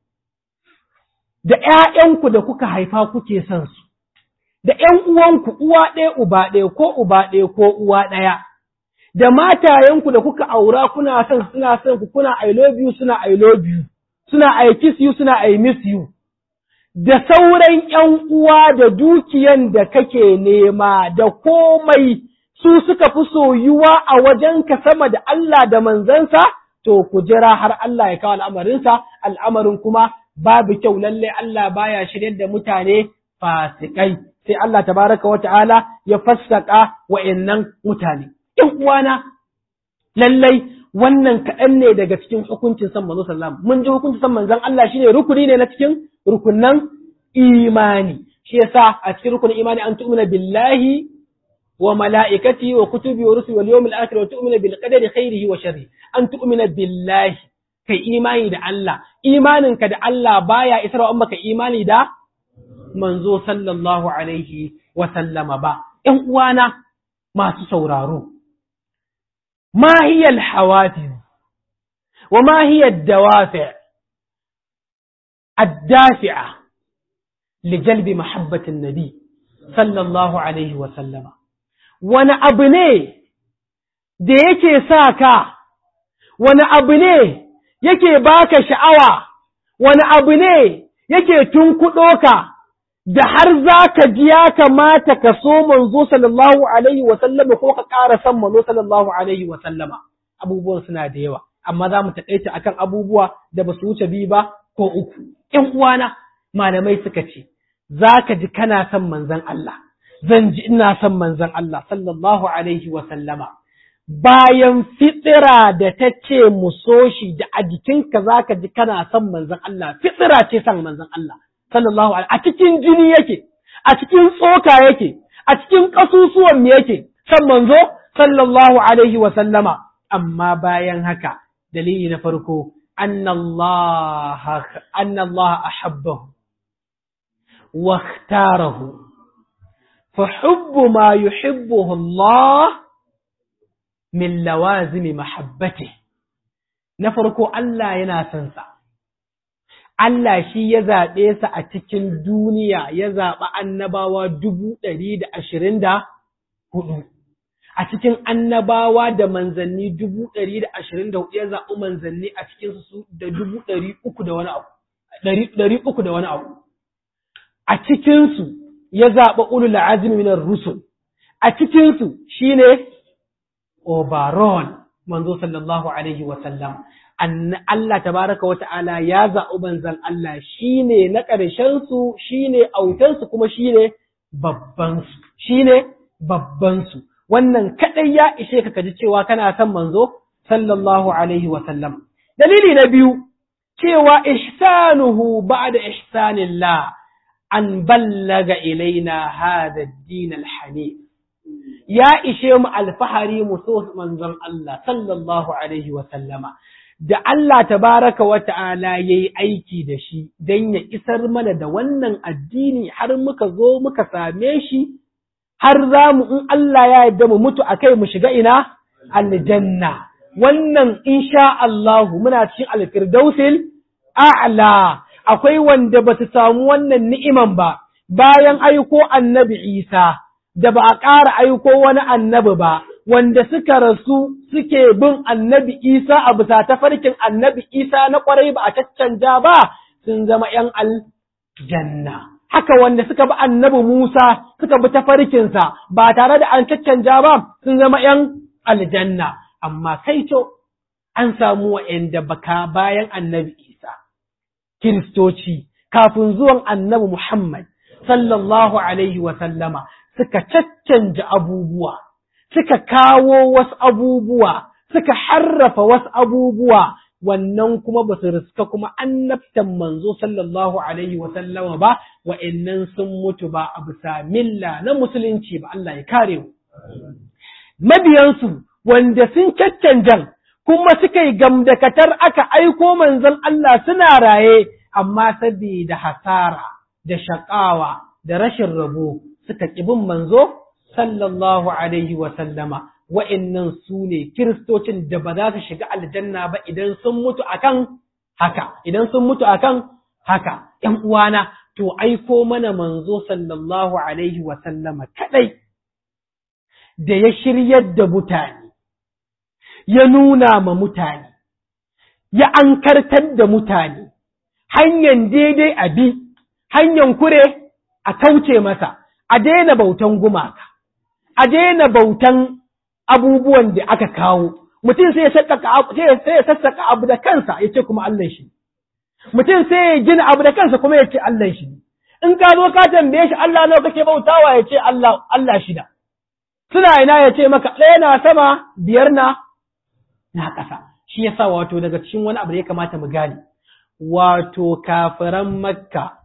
Speaker 1: da ƴaƴanku da kuka haifa kuke son su da ƴan uwanku uwa ɗaya uba ɗaya ko uba ɗaya ko uwa ɗaya da matayenku da kuka aura kuna son suna son ku kuna I love you suna I love you suna I kiss you suna I miss you da sauran ƴan uwa da dukiyan da kake nema da komai su suka fi soyuwa a wajenka sama da Allah da manzansa, to ku jira har Allah ya kawo al'amarinsa, al'amarin kuma babu kyau lalle Allah baya shiryar da mutane fasikai, sai Allah tabaraka wa ta'ala ya fassaka wa'yannan mutane. ‘Yan uwana, lallai wannan kaɗan ne daga cikin hukuncin san manzo sallam. Mun ji hukuncin san manzan Allah shine rukuni ne na cikin rukunan imani. Shi yasa a cikin rukunin imani an tu'mina billahi وملائكته وكتبه ورسله واليوم الآخر وتؤمن بالقدر خيره وشره أن تؤمن بالله كي إيماني دا الله إيمانك دا الله بايا إسراء أمك إيماني دا manzo sallallahu alaihi wa sallama ba ƴan uwana masu sauraro ma hiya al-hawafiz wa ma hiya ad-dawafi' ad-dafi'a li jalbi mahabbati an-nabi sallallahu alaihi wa sallama wani abu ne da yake sa ka wani abu ne yake baka sha'awa wani abu ne yake tunkuɗo ka da har za ka ji ya kamata ka so manzo sallallahu alaihi wa sallama ko ka ƙara son manzo sallallahu alaihi wa sallama abubuwan suna da yawa amma za mu taƙaita akan abubuwa da ba su wuce biyu ba ko uku ƴan uwana malamai suka ce za ka ji kana son manzon Allah zan ji ina son manzon Allah sallallahu alaihi wa sallama bayan fitsira da ta ce mu so shi da a jikinka za ka ji kana son manzon Allah fitsira ce son manzon Allah sallallahu alaihi a cikin jini yake a cikin tsoka yake a cikin ƙasusuwan mu yake son manzo sallallahu alaihi wa sallama amma bayan haka dalili na farko anna Allah anna Allah ahabbahu wa ikhtarahu fa hubbu ma yuhibbuhu Allah min lawazimi mahabbati na farko Allah yana son sa Allah shi ya zaɓe sa a cikin duniya ya zaɓi annabawa dubu ɗari da ashirin da hudu a cikin annabawa da manzanni dubu ɗari da ashirin da hudu ya zaɓi manzanni a cikin su da dubu ɗari uku da wani abu ɗari uku da wani abu a cikinsu ya zaɓi ulul azmi minar rusul a cikinsu shine overall manzo sallallahu alaihi wa sallam Allah tabaraka wa ta'ala ya zaɓi manzon Allah shine na ƙarshen su shine autan su kuma shine babban su shine babban su wannan kadai ya ishe ka kaji cewa kana son manzo sallallahu alaihi wa sallam dalili na biyu cewa ihsanuhu ba'da ihsanillah an ballaga ilaina hada ad-din al-hanif ya ishe mu alfahari mu so manzon Allah sallallahu alaihi wa sallama da Allah tabaraka wa ta'ala yayi aiki da shi dan ya isar mana da wannan addini har muka zo muka same shi har za mu in Allah ya yarda mu mutu akai mu shiga ina aljanna wannan insha Allah muna cikin alfirdausil a'la akwai wanda ba su samu wannan ni'iman ba bayan aiko annabi Isa da ba a ƙara aiko wani annabi ba, wanda suka rasu suke bin annabi Isa a bisa tafarkin annabi Isa na ƙwarai ba a caccanja ba sun zama ‘yan aljanna. Haka wanda suka bi annabi Musa suka bi tafarkinsa ba tare da an caccanja ba sun zama ‘yan aljanna. Amma kai to an samu wa'yanda baka bayan annabi Isa, Kiristoci, kafin zuwan annabi Muhammad, sallallahu Alaihi wasallama, suka caccanja abubuwa, suka kawo wasu abubuwa, suka harrafa wasu abubuwa, wannan kuma ba su riska kuma annabtan manzo sallallahu alaihi wa sallama ba, wa'annan sun mutu ba a bisa milla na musulunci ba Allah ya kare mu. Mabiyansu wanda sun caccanjan kuma suka yi gamdakatar aka aiko manzon Allah suna raye, amma saboda hasara da shaƙawa da rashin rabo suka bin manzo sallallahu alaihi wa sallama wa'annan su ne kiristocin da ba za su shiga aljanna ba idan sun mutu akan haka idan sun mutu akan haka ƴan uwana to aiko mana manzo sallallahu alaihi wa sallama kadai da ya shiryar da mutane ya nuna ma mutane ya ankartar da mutane hanyar daidai a bi hanyar kure a kauce masa a daina bautan gumaka, a daina bautan abubuwan da aka kawo, mutum sai ya sassaka abu da kansa ya ce kuma Allah shi, mutum sai ya gina abu da kansa kuma ya ce Allah shi, in ka zo ka tambaye shi Allah nawa kake bautawa ya ce Allah Allah shida, suna ina ya ce maka ɗaya na sama biyar na na ƙasa, shi ya sa wato daga cikin wani abu da ya kamata mu gane, wato kafiran Makka.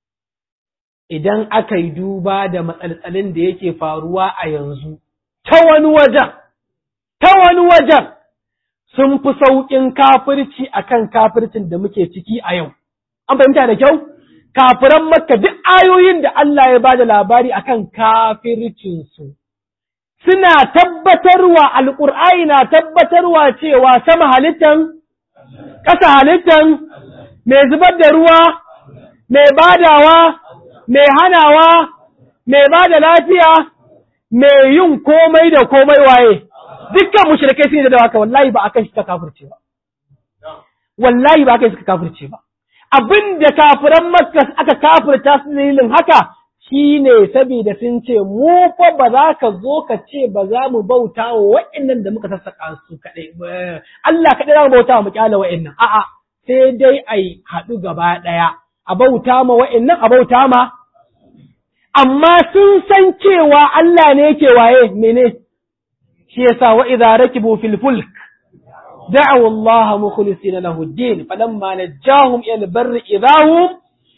Speaker 1: idan aka yi duba da matsaltsalin da yake faruwa a yanzu, ta wani wajen, ta wani wajen sun fi sauƙin kafirci a kan kafircin da muke ciki a yau. An fahimta da kyau? kafiran makka duk ayoyin da Allah ya bada labari akan kafircinsu suna tabbatarwa alƙur'ani na tabbatarwa cewa sama halittan ƙasa halittan mai zubar da ruwa mai badawa mai hanawa mai bada lafiya mai yin komai da komai waye dukkan mushrikai sun yi da haka wallahi ba akan shi ta kafirce ba wallahi ba akan shi ka kafirce ba abin da kafiran makka aka kafirta su dalilin haka shine saboda sun ce mu fa ba za ka zo ka ce ba za mu bauta wa wa'annan da muka sassaka su kadai Allah kadai za mu bauta wa mu kyala wa'annan a'a sai dai ai haɗu gaba ɗaya a bauta ma wa'annan a bauta ma amma sun san cewa Allah ne yake waye mene shi yasa wa idza rakibu fil fulk دعوا الله مخلصين له الدين فلما نجاهم الى البر اذا هم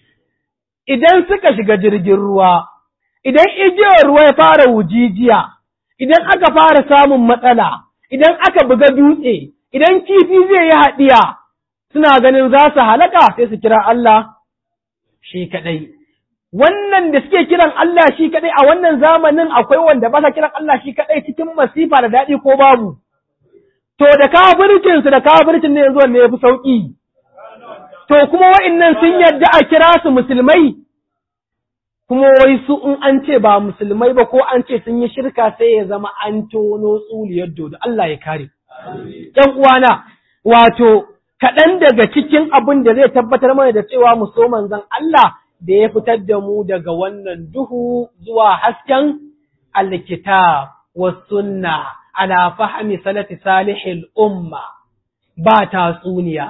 Speaker 1: idan suka shiga jirgin ruwa idan igiyar ruwa ya fara wujijiya idan aka fara samun matsala idan aka buga dutse idan kifi zai yi haɗiya suna ganin za su halaka sai su kira Allah shi kaɗai wannan da suke kiran Allah shi kaɗai a wannan zamanin akwai wanda ba sa kiran Allah shi kaɗai cikin masifa da daɗi ko babu to da kafircinsu da kafircin ne yanzu wanne ya fi sauƙi, to kuma wa'innan sun yadda a kira su musulmai, kuma wai su in an ce ba musulmai ba ko an ce sun yi shirka sai ya zama an tono tsuliyar dodo, Allah ya kare. ‘Yan uwana, wato, kaɗan daga cikin abin da zai tabbatar mana da cewa mu so manzon Allah da ya fitar da mu daga wannan duhu zuwa hasken alkitab wa sunna. ala fahmi salati salihil umma ba tatsuniya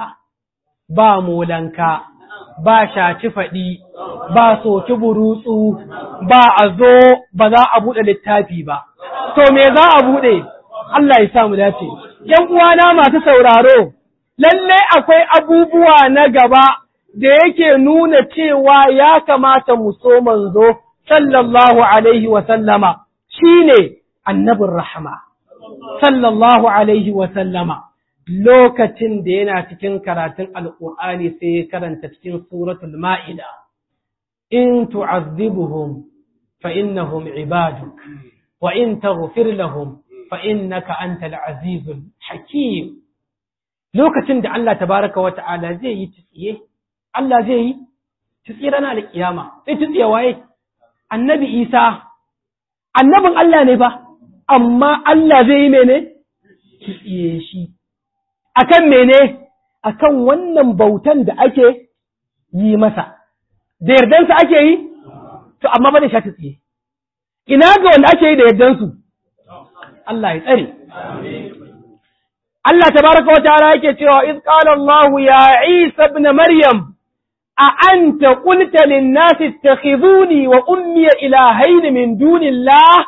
Speaker 1: ba molanka ba shaci faɗi ba soki burutsu ba a zo ba za a buɗe littafi ba to me za a buɗe Allah ya samu dace ‘yan uwana masu sauraro lalle akwai abubuwa na gaba da yake nuna cewa ya kamata mu so manzo sallallahu alaihi wa sallama shine annabin rahama sallallahu alaihi wa sallama lokacin da yana cikin karatun alƙur'ani sai ya karanta cikin suratul ma'ida in tu'azzibuhum fa innahum ibaduk wa in taghfir lahum fa innaka antal azizul hakim lokacin da Allah tabaraka wa ta'ala zai yi tsiye Allah zai yi tsiye ranar alƙiyama sai tsiye waye annabi Isa annabin Allah ne ba amma Allah zai yi mene? Tsiye shi. Akan mene? Akan wannan bautan da ake yi masa. Da yardansa ake yi? To, amma ba da sha tsiye. Ina ga wanda ake yi da yardansu? Allah ya tsare. Allah tabaraka wa ta'ala yake cewa iz qala Allah ya Isa ibn Maryam a anta qulta lin-nasi ittakhiduni wa ummi ilahayn min dunillah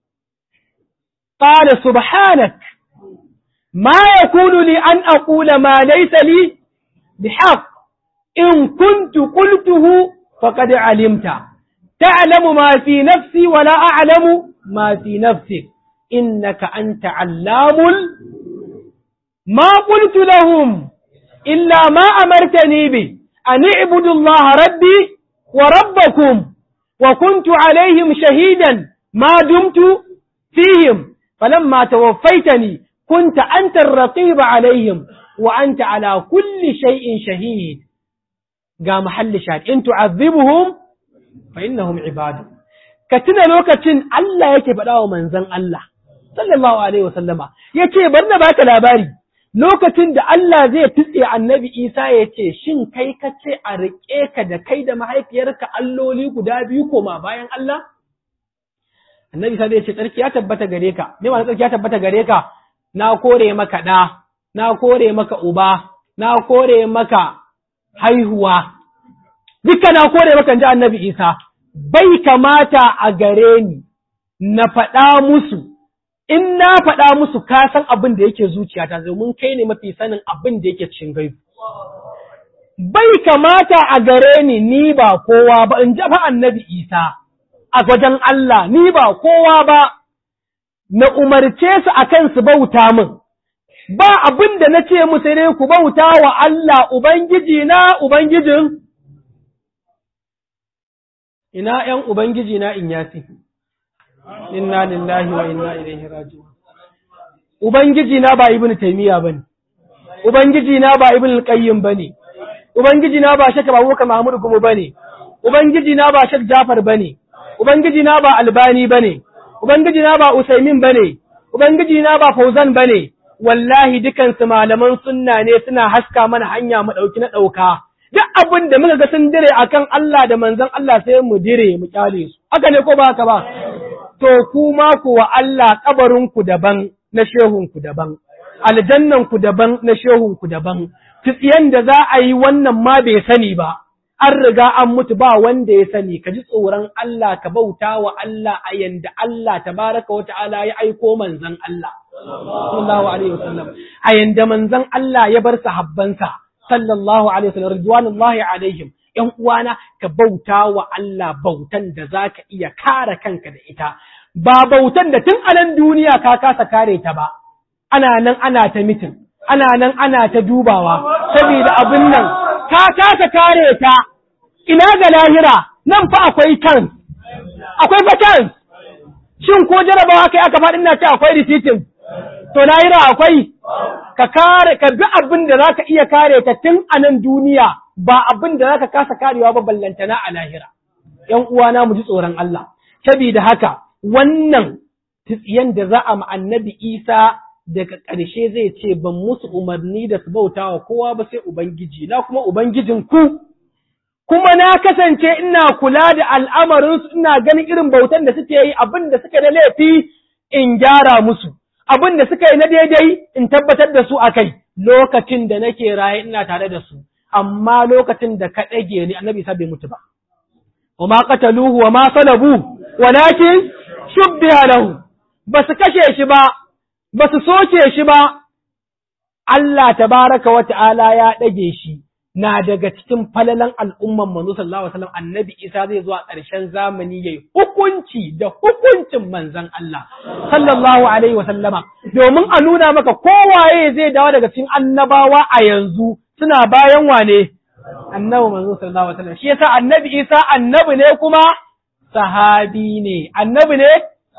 Speaker 1: قال سبحانك ما يكون لي أن أقول ما ليس لي بحق إن كنت قلته فقد علمت تعلم ما في نفسي ولا أعلم ما في نفسك إنك أنت علام ما قلت لهم إلا ما أمرتني به أن اعبدوا الله ربي وربكم وكنت عليهم شهيدا ما دمت فيهم فلما توفيتني كنت أنت الرقيب عليهم وأنت على كل شيء شهيد قام محل شاهد إن تعذبهم فإنهم عباد كتنا لوكتين الله يكي فداو منزن الله صلى الله عليه وسلم يكي برنا باك لاباري lokacin da Allah zai tutse annabi Isa ya ce, Shin kai ka ce a riƙe ka da kai da mahaifiyarka alloli guda biyu koma bayan Allah? annabi sai ya ce tsarki ya tabbata gare ka me ma tsarki ya tabbata gare ka na kore maka da na kore maka uba na kore maka haihuwa duka na kore maka ji annabi Isa bai kamata a gare ni na faɗa musu in na faɗa musu ka san abin da yake zuciyata domin kai ne mafi sanin abin da yake cikin gaibu bai kamata a gare ni ni ba kowa ba in ji fa annabi Isa a wajen Allah, ni ba kowa ba, na umarce su a kan su bauta min, ba abin da na ce musu ne ku bauta wa Allah Ubangiji na Ubangijin, ina ‘yan Ubangiji na in yasi, inna lillahi wa inna ilaihi raji'un. Ubangiji na ba ibn taimiyya ba ne, Ubangiji na ba ibn al-qayyim ba ne, Ubangiji na ba shaka babuka Mahmud kuma ba ne, Ubangiji na ba shak Jafar ba ne, Ubangiji na ba Albani ba ne, Ubangiji na ba Usaimin ba ne, Ubangiji na ba Fauzan ba ne, wallahi dukansu malaman sunna ne suna haska mana hanya mu ɗauki na ɗauka. Duk abin da muka ga sun dire akan Allah da manzon Allah sai mu dire mu kyale su. Haka ne ko ba haka ba? To kuma kuwa Allah kabarinku daban na shehunku daban. Aljannanku daban na shehunku daban. Tsiyan da za a yi wannan ma bai sani ba. An riga an mutu ba wanda ya sani, ka ji tsoron Allah ka bauta wa Allah a yanda Allah tabaraka wa ta'ala ya aiko manzon Allah. sallallahu alaihi wasallam a yanda manzon Allah ya bar sahabbansa sallallahu alaihi wasallam ridwanullahi alaihim ƴan uwana ka bauta wa Allah bautan da zaka iya kare kanka da ita ba bautan da tun a nan duniya ka kasa kare ta ba ana nan ana ta mitin ana nan ana ta dubawa saboda abin nan ka kasa kare ta ina ga lahira nan fa akwai kan akwai fatan shin ko jarabawa kai aka faɗin na ce akwai risitin to lahira akwai ka kare ka bi abin da zaka iya kare ta tun a nan duniya ba abin da zaka kasa karewa ba ballantana a lahira ƴan uwana mu ji tsoron Allah saboda haka wannan tsiyan da za a ma annabi Isa daga ƙarshe zai ce ban musu umarni da su bauta wa kowa ba sai ubangiji na kuma ubangijin ku kuma na kasance ina kula da al'amarinsu ina ganin irin bautan da suke yi abin da suke da laifi in gyara musu abin da suka yi na daidai in tabbatar da su a kai lokacin da nake raye ina tare da su amma lokacin da ka ɗage ni annabi sa bai mutu ba wa ma qataluhu wa ma salabu walakin shubbiha lahu ba su kashe shi ba ba su soke shi ba Allah tabaraka wa ta'ala ya ɗage shi na daga cikin falalan al'umman manzo sallallahu alaihi wasallam annabi Isa zai zuwa ƙarshen zamani yayi hukunci da hukuncin manzon Allah sallallahu alaihi wasallama domin a nuna maka kowaye zai dawo daga cikin annabawa a yanzu suna bayan wane annabi manzo sallallahu alaihi wasallam shi yasa annabi Isa annabi ne kuma sahabi ne annabi ne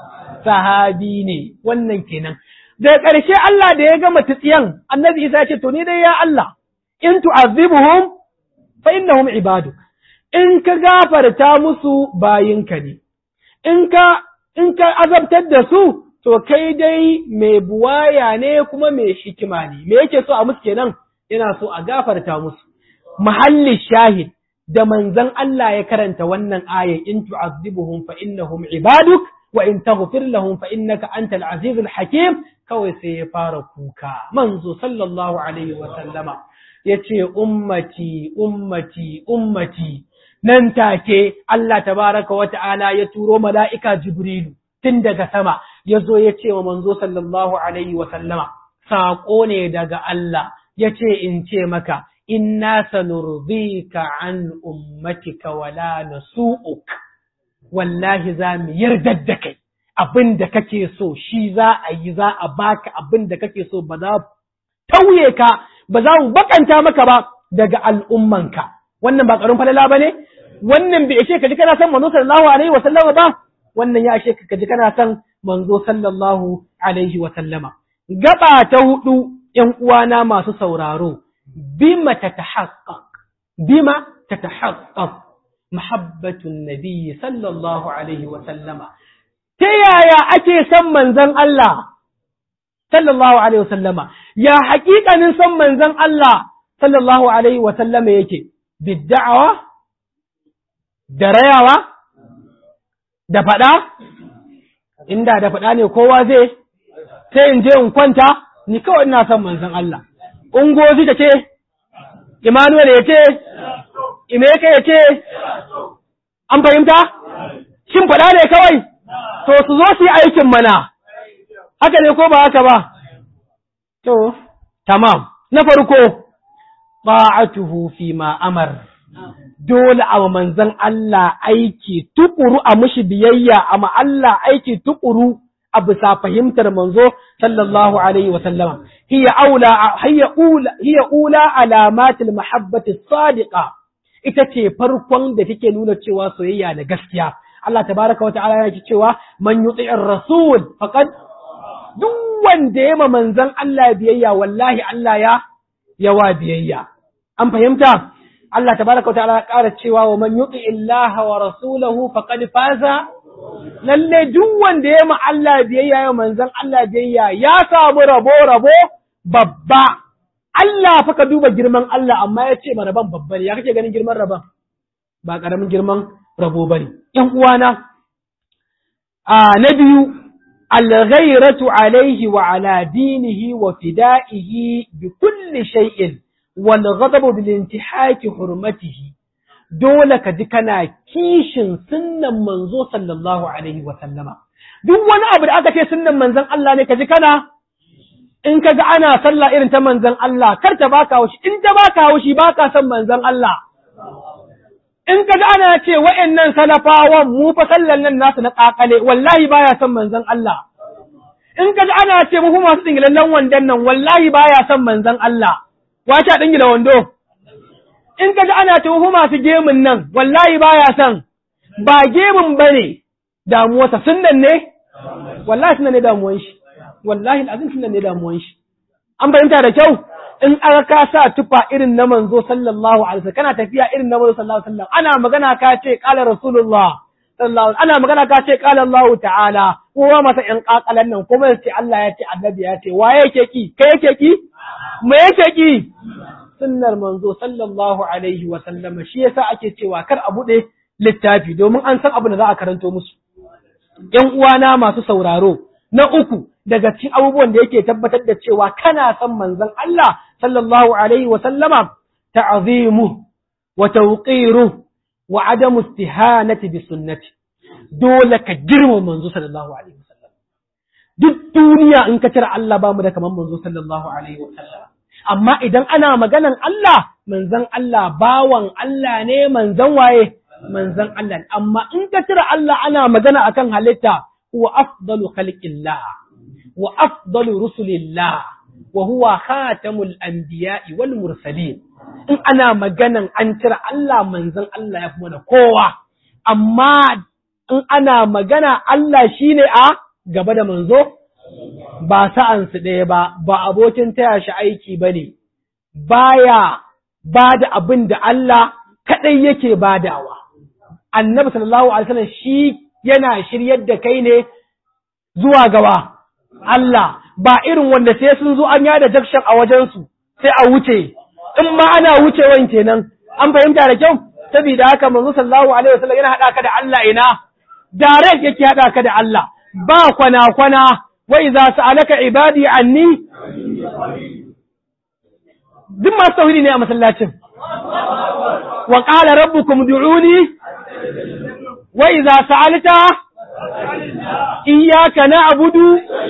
Speaker 1: sahabi ne wannan kenan da ƙarshe Allah da ya gama tsiyan annabi Isa ya ce to ni dai ya Allah in tu'azzibuhum fa innahum ibaduk in ka gafarta musu bayinka ne in ka in ka azabtar da su to kai dai mai buwaya ne kuma mai hikima ne me yake so a musu kenan yana so a gafarta musu mahalli shahid da manzon Allah ya karanta wannan aya in tu'azzibuhum fa innahum ibaduk wa in taghfir lahum fa innaka antal azizul hakim kawai sai ya fara kuka manzo sallallahu alaihi wa sallama yace ummati ummati ummati nan take Allah tabaraka wa ta'ala ya turo mala'ika jibrilu tun daga sama yazo ya ce wa manzo sallallahu alaihi wa sallama saƙo ne daga Allah yace in ce maka inna sanurdika an ummatika wala nasu'uk wallahi za mu yarda da kai abin da kake so shi za a yi za a baka abin da kake so ba za tauye ka ba za mu bakanta maka ba daga al'ummanka wannan ba ƙarin falala ba ne wannan bai ishe ka ji kana son manzo sallallahu alaihi wa sallama ba wannan ya ishe ka ji kana son manzo sallallahu alaihi wa sallama gaba ta hudu ƴan uwana masu sauraro bima tatahaqqaq bima tatahaqqaq mahabbatun nabi sallallahu alaihi wa sallama ta yaya ake son manzon Allah sallallahu alaihi wa sallama ya haƙiƙanin son manzon Allah sallallahu alaihi wa sallama yake bidda'awa da rayawa da faɗa inda da faɗa ne kowa zai sai in je in kwanta ni kawai ina son manzon Allah ungozi ta ce Emmanuel ya ce Imeka ya ce an fahimta shin faɗa ne kawai to su zo su yi aikin mana haka ne ko ba haka ba to tamam na farko ta'atuhu fi ma amar dole a manzan Allah aiki tukuru a mushi biyayya a Allah aiki tukuru a bisa fahimtar manzo sallallahu alaihi wa sallama hiya aula hiya ula hiya ula alamatil mahabbati sadiqa ita ce farkon da take nuna cewa soyayya da gaskiya Allah tabaraka wa ta'ala yake cewa man yuti'ir rasul faqad duk wanda ya ma manzon Allah biyayya wallahi Allah ya yawa biyayya an fahimta Allah tabaraka wa ta'ala ya ƙara cewa wa man yuti illaha wa rasulahu faqad faza lalle duk wanda ya ma Allah biyayya ya manzon Allah biyayya ya samu rabo rabo babba Allah fa ka duba girman Allah amma ya ce rabon babba ne ya kake ganin girman rabon ba karamin girman rabo bane ƴan uwana a na biyu الغيرة عليه وعلى دينه وفدائه بكل شيء والغضب بالانتحاك حرمته dole ka ji kana kishin sunnan manzo sallallahu alaihi wa sallama duk wani abu da aka ce sunnan manzon Allah ne ka ji kana in ka ga ana sallah irin ta manzon Allah kar ta baka haushi in ta baka haushi baka son manzon Allah in ka ga ana ce wa'annan salafawan mu fa sallan nan nasu na kakale wallahi baya son manzon Allah in ka ga ana ce mu masu dingilallen wandon nan wallahi baya son manzon Allah wace dingila wando in ka ga ana ce mu masu gemun nan wallahi baya son ba gemun bane damuwarsa sunnan ne wallahi sunnan ne damuwan shi wallahi alazim sunnan ne damuwan shi an bayyanta da kyau in aka ka sa tufa irin na manzo sallallahu alaihi wasallam kana tafiya irin na manzo sallallahu alaihi wasallam ana magana ka ce qala rasulullah sallallahu ana magana ka ce qala Allah ta'ala kowa masa yan kakalan nan kuma ya ce Allah ya ce annabi ya ce waye yake ki kai yake ki me yake ki sunnar manzo sallallahu alaihi wasallam shi yasa ake cewa kar a bude littafi domin an san abin da za a karanto musu yan uwana masu sauraro na uku daga cikin abubuwan da yake tabbatar da cewa kana son manzon Allah sallallahu alaihi wa sallama ta'zimu wa tawqiru wa adamu istihanati bi sunnati dole ka girma manzo sallallahu alaihi wa sallam duk duniya in ka cire Allah ba mu da kaman manzo sallallahu alaihi wa sallam amma idan ana maganan Allah manzon Allah bawan Allah ne manzon waye manzon Allah amma in ka cire Allah ana magana akan halitta huwa afdalu khalqillah wa afdalu rusulillah wa huwa khatamul anbiya'i wal mursalin in ana maganan an cire Allah manzon Allah ya fi mana kowa amma in ana magana Allah shine a gaba da manzo ba sa'an su ɗaya ba ba abokin taya shi aiki bane baya ba da abin da Allah kadai yake badawa annabi sallallahu alaihi wasallam shi yana shiryar da kai ne zuwa gawa Allah ba irin wanda sai sun zo an yada jakshan a wajensu sai a wuce in ma ana wucewan kenan an fahimta da kyau saboda haka manzo sallallahu alaihi wasallam yana hada ka da Allah ina direct yake hada ka da Allah ba kwana kwana wa idza sa'alaka ibadi anni duk masu tauhidi ne a masallacin wa qala rabbukum du'uni wa idza sa'alta iyyaka na'budu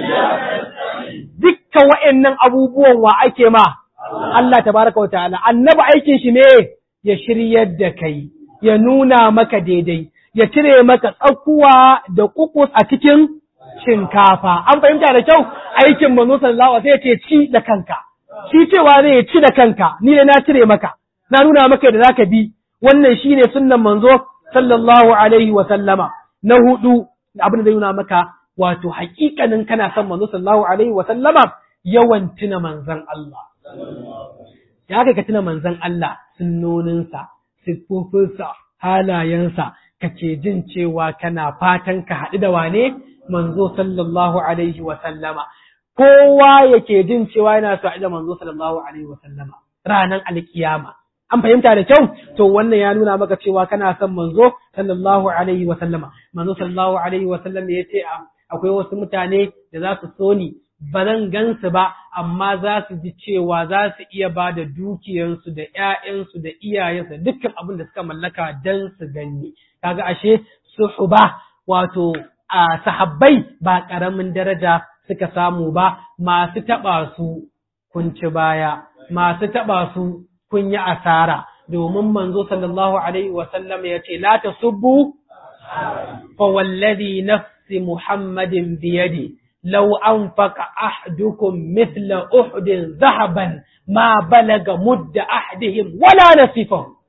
Speaker 1: dukkan wa'annan abubuwan wa ake ma Allah tabaraka wata'ala annabi aikin shi ne ya shiryar da kai ya nuna maka daidai ya cire maka tsakuwa da kukus a cikin shinkafa an fahimta da kyau aikin manzo sallallahu alaihi wasallam sai ce ci da kanka shi cewa zai ci da kanka ni ne na cire maka na nuna maka da zaka bi wannan shine sunnan manzo sallallahu alaihi wa sallama na hudu abin da zai nuna maka wato hakikanin kana son manzo sallallahu alaihi wa sallama yawan tuna manzon Allah ya kai ka tuna manzon Allah sunnoninsa siffofinsa halayensa kake jin cewa kana fatan ka haɗu da wane manzo sallallahu alaihi wa sallama kowa yake jin cewa yana so da manzo sallallahu alaihi wa sallama ranar alkiyama an fahimta da kyau to wannan ya nuna maka cewa kana son manzo sallallahu alaihi wa sallama manzo sallallahu alaihi wa sallam ya ce akwai wasu mutane da za su so ni ba zan gansu ba amma za su ji cewa za su iya ba da dukiyansu da ƴaƴansu da iyayensu dukkan abin da suka mallaka dan su gani kaga ashe suhuba wato a sahabbai ba ƙaramin daraja suka samu ba masu taɓa su kun ci baya masu taɓa su kun yi asara domin manzo sallallahu alaihi wasallam ya ce la tasubbu fa wallazi nafsi muhammadin biyadi law anfaqa ahdukum mithla uhudin zahaban ma balaga mudda ahdihim wala nasifahu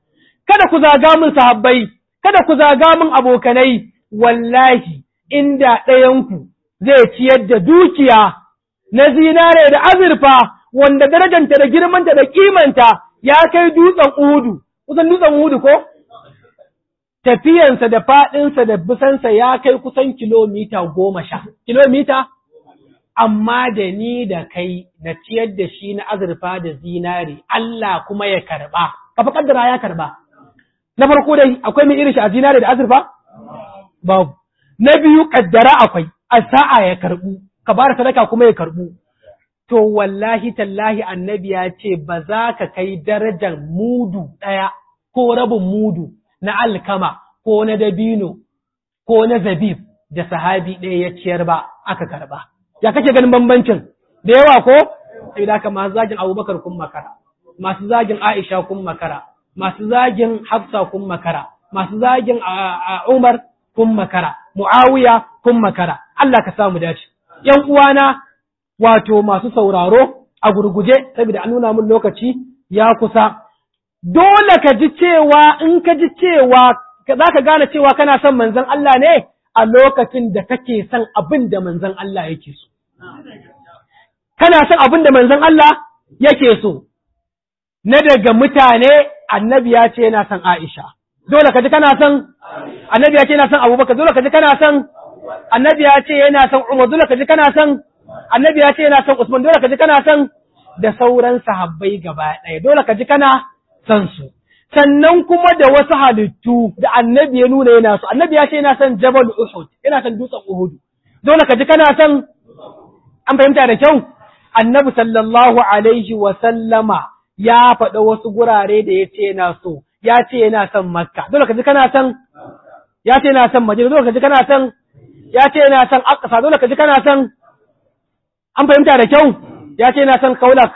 Speaker 1: kada ku zaga min sahabbai kada ku zaga min abokanai wallahi inda ɗayanku zai ciyar da dukiya na zinare da azurfa wanda darajanta da girmanta da kimanta ya kai dutsen uhudu kusan dutsen uhudu ko tafiyansa da faɗinsa da bisansa ya kai kusan kilomita goma sha kilomita amma da ni da kai na ciyar da shi na azurfa da zinare Allah kuma ya karɓa kafa kaddara ya karɓa na farko dai akwai mai irin shi a zinare da azurfa babu na biyu kaddara akwai a sa'a ya karɓu ka bada sadaka kuma ya karɓu to wallahi tallahi annabi ya ce ba za ka kai darajar mudu ɗaya ko rabin mudu na alkama ko na dabino ko na zabib da sahabi ɗaya ya ciyar ba aka karɓa ya kake ganin bambancin da yawa ko sai da masu zagin abubakar kun makara masu zagin aisha kun makara masu zagin hafsa kun makara masu zagin umar kun makara muawiya kun makara Allah ka samu dace yan uwana wato masu sauraro a gurguje saboda an nuna min lokaci ya kusa dole ka ji cewa in ka ji cewa za ka gane cewa kana son manzon Allah ne a lokacin da kake son abin da manzon Allah yake so kana son abin da manzon Allah yake so na daga mutane annabi ya ce yana son Aisha dole ka ji kana son annabi ya ce yana son Abubakar dole ka ji kana son annabi ya ce yana son Umar dole ka ji kana son annabi ya ce yana son Usman dole ka ji kana son da sauran sahabbai gaba ɗaya dole ka ji kana son su sannan kuma da wasu halittu da annabi ya nuna yana so annabi ya ce yana son Jabal Uhud yana son dutsen Uhud dole ka ji kana son an fahimta da kyau annabi sallallahu alaihi wa sallama ya faɗa wasu gurare da ya ce yana so ya ce yana son Makka dole ka ji kana son ya ce yana son Madina dole ka ji kana son ya ce yana son Aqsa dole ka ji kana son an fahimta da kyau ya ce yana son Kaulak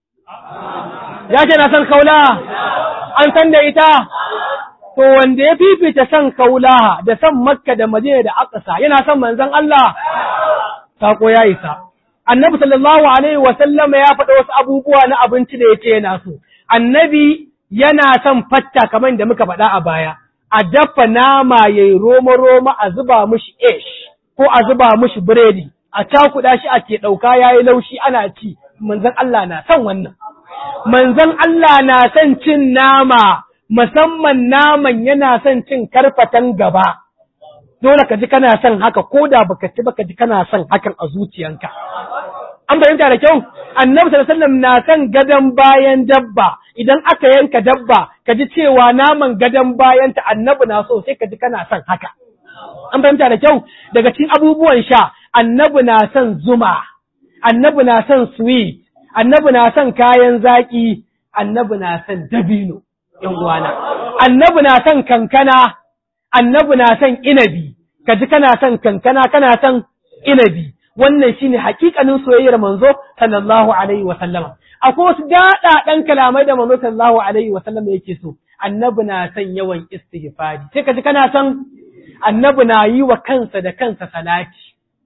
Speaker 1: ya ce yana son Kaula an san da ita to wanda ya fifita son Kaula da son Makka da Madina da Aqsa yana son manzon Allah sako ya isa annabi sallallahu alaihi wa sallama ya faɗa wasu abubuwa na abinci da yace yana so annabi yana son fatta kamar da muka faɗa a baya a dafa nama yayi roma roma a zuba mishi ish ko a zuba mishi biredi a cakuɗa shi a ke ɗauka yayi laushi ana ci manzon Allah na son wannan manzon Allah na son cin nama musamman naman yana son cin karfatan gaba dole ka ji kana son haka ko da baka ci baka ji kana son hakan a zuciyanka an fahimta da kyau annabi sallallahu alaihi wasallam na son gadon bayan dabba idan aka yanka dabba ka ji cewa naman gadon bayan ta annabi na so sai ka ji kana son haka an fahimta da kyau daga cikin abubuwan sha annabi na son zuma annabi na son sweet annabi na son kayan zaki annabi na son dabino yan uwana annabi na son kankana annabi na son inabi ka ji kana son kankana kana son inabi wannan shine hakikanin soyayyar manzo sallallahu alaihi wa sallama akwai wasu daɗaɗan kalamai da manzo sallallahu alaihi wa sallama yake so annabi na son yawan istighfari sai ka ji kana son annabi na yi wa kansa da kansa salati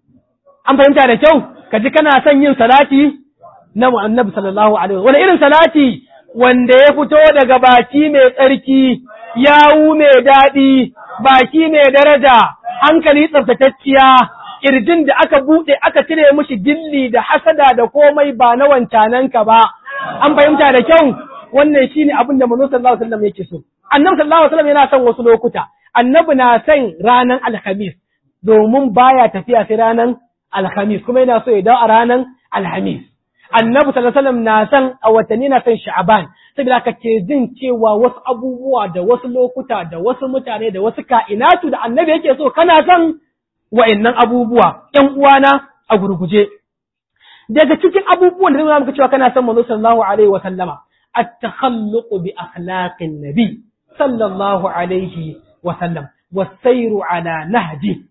Speaker 1: an fahimta da kyau ka ji kana son yin salati na annabi sallallahu alaihi wani irin salati wanda ya fito daga baki mai tsarki yawu mai daɗi baki mai daraja hankali tsaftatacciya ƙirjin da aka buɗe aka cire mishi gilli da hasada da komai ba na wancananka ba an fahimta da kyau wannan shine abin da manzo sallallahu alaihi wasallam yake so annabi sallallahu alaihi wasallam yana son wasu lokuta annabi na son ranar alhamis domin baya tafiya sai ranar alhamis kuma yana so ya dawo a ranar alhamis annabi sallallahu alaihi wasallam na son a watanni na son sha'aban saboda ka ke jin cewa wasu abubuwa da wasu lokuta da wasu mutane da wasu ka'inatu da annabi yake so kana son wa'annan abubuwa ƴan uwana a gurguje daga cikin abubuwan da zai muka cewa kana son manzo sallallahu alaihi wa sallama at-takhalluq bi akhlaqin nabi sallallahu alaihi wa sallam was-sayru ala nahji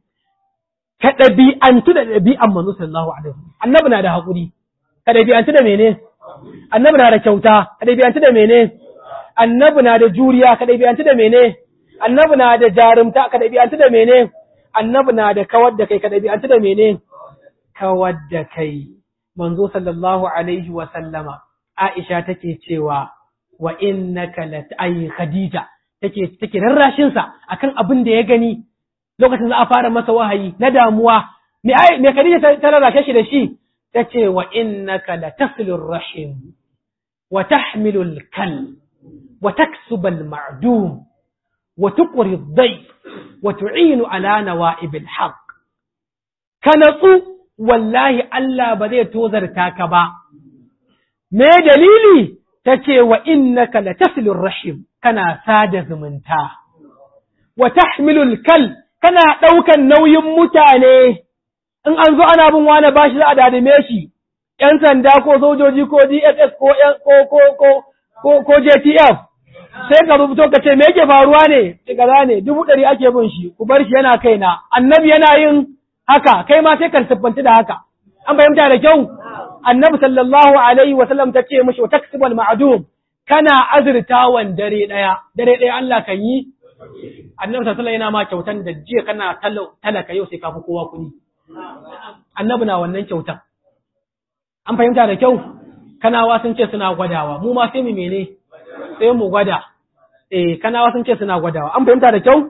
Speaker 1: ka ɗabi'antu da ɗabi'an manzo sallallahu alaihi wa sallam annabi na da haƙuri ka ɗabi'antu da mene annabi na da kyauta ka ɗabi'antu da mene annabi na da juriya ka ɗabi'antu da mene annabi na da jarumta ka ɗabi'antu da mene annabi na da kawar da kai ka ɗabi'antu da mene kawar da kai manzo sallallahu alaihi wa sallama Aisha take cewa wa innaka la ay Khadija take take rarrashin sa akan abin da ya gani lokacin za a fara masa wahayi na damuwa me ai me Khadija ta rarrashe shi da shi tace wa innaka latasilur rahim wa tahmilul kal wa taksubal ma'dum wa tuqri ad-dayf wa tu'inu ala nawa'ibil haqq ka natsu wallahi Allah ba zai tozarta ka ba me dalili tace wa innaka latasilur rahim kana sada zumunta wa tahmilul kal kana ɗaukan nauyin mutane in an zo ana bin wani bashi za a dadime shi ‘yan sanda ko sojoji ko DSS ko ko ko ko ko JTF sai ka rubuto ka ce me yake faruwa ne kaza ne dubu ɗari ake bin shi ku bar shi yana kaina annabi yana yin haka kai ma sai ka siffanta da haka an fahimta da kyau annabi sallallahu alaihi wa sallam ta ce mishi wa taksibal ma'dum kana azurtawan dare ɗaya dare ɗaya Allah kan yi annabi sallallahu yana ma kyautan da jiya kana talaka yau sai ka fi kowa kuɗi annabi na wannan kyautan an fahimta da kyau kanawa sun ce suna gwadawa mu ma sai mu mene sai mu gwada eh kanawa sun ce suna gwadawa an fahimta da kyau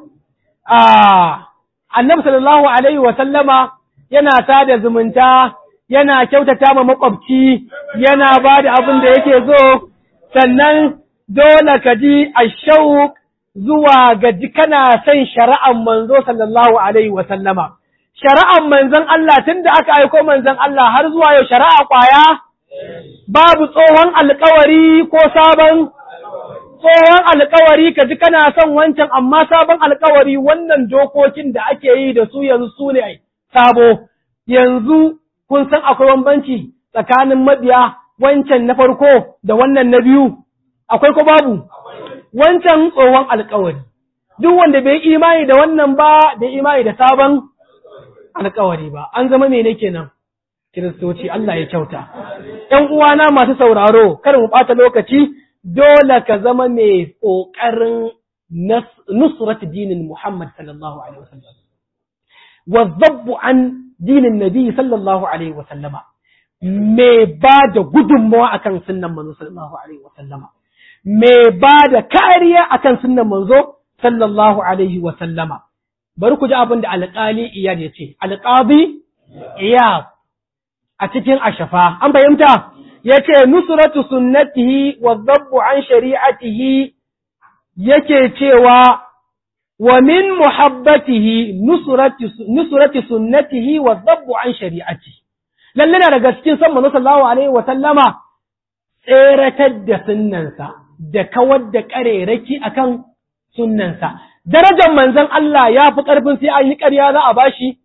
Speaker 1: ah annabi sallallahu alaihi wa sallama yana sada zumunta yana kyautata ma makwabci yana ba da abin da yake so sannan dole ka ji ashauq zuwa ga kana son shari'an manzo sallallahu alaihi wa sallama shari'an manzon Allah tunda aka aiko manzon Allah har zuwa yau shari'a kwaya babu tsohon alkawari ko sabon tsohon alkawari ka ji kana son wancan amma sabon alkawari wannan dokokin da ake yi da su yanzu su ne sabo yanzu kun san akwai bambanci tsakanin mabiya wancan na farko da wannan na biyu akwai ko babu wancan tsohon alkawari duk wanda bai imani da wannan ba bai imani da sabon alkawari ba an zama mene kenan kiristoci Allah ya kyauta ‘yan uwana masu sauraro kar mu ɓata lokaci dole ka zama mai ƙoƙarin nusrat dinin Muhammad sallallahu alaihi wasallam wa zabbu an dinin Nabi sallallahu alaihi wasallama mai ba da gudunmawa akan sunnan manzo sallallahu alaihi wasallama mai ba da kariya akan sunnan manzo sallallahu alaihi wasallama bari ku ji abin da alƙali iyad ya ce alƙabi iyad a cikin ashafa an fahimta ya ce nusratu sunnatihi wa zabbu an shari'atihi yake cewa wa min muhabbatihi nusrati sunnatihi wa zabbu an shari'atihi lalle na daga cikin san manzo sallallahu alaihi wa sallama tseratar da sunnansa da kawar da kareraki akan sunnansa darajar manzon Allah ya fi ƙarfin sai an yi ƙarya za a bashi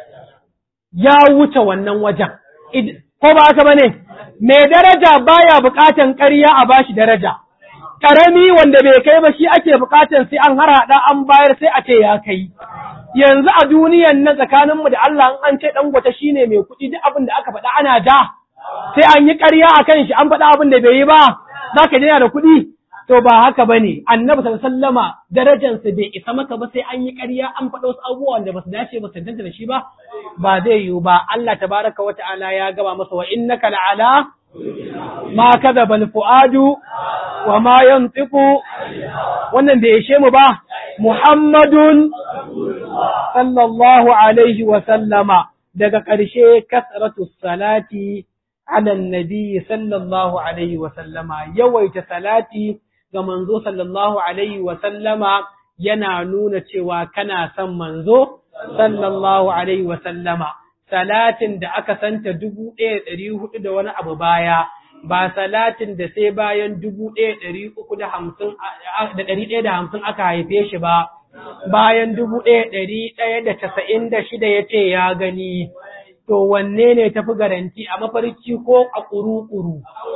Speaker 1: ya wuce wannan wajen ko ba haka bane mai daraja baya buƙatan ƙarya a bashi daraja ƙarami wanda bai kai ba shi ake buƙatan sai an harhaɗa an bayar sai a ce ya kai yanzu a duniyan nan tsakaninmu da Allah an ce dangote shine mai kuɗi duk abin da aka faɗa ana da sai an yi ƙarya a kan shi an faɗa abin da bai yi ba za ka da kuɗi to ba haka ba ne annabi sallama darajansa bai isa maka ba sai an yi ƙarya an faɗa wasu abubuwan da ba su dace ba su tantance da shi ba ba zai yiwu ba Allah tabaraka wa ta'ala ya gaba masa wa innaka la'ala ma kadaba al-fuadu wa ma yantiqu wannan bai ishe mu ba Muhammadun sallallahu alaihi wa sallama daga ƙarshe kasratu salati ala nabi sallallahu alaihi wa sallama yawaita salati ga manzo sallallahu alaihi wa sallama yana nuna cewa kana son manzo sallallahu alaihi wa sallama salatin da aka santa dubu ɗaya ɗari hudu da wani abu baya ba salatin da sai bayan dubu ɗaya ɗari uku da hamsin da ɗari ɗaya da hamsin aka haife shi ba bayan dubu ɗaya ɗari ɗaya da casa'in da shida ya ce ya gani to wanne ne tafi garanti a mafarki ko a ƙuru-ƙuru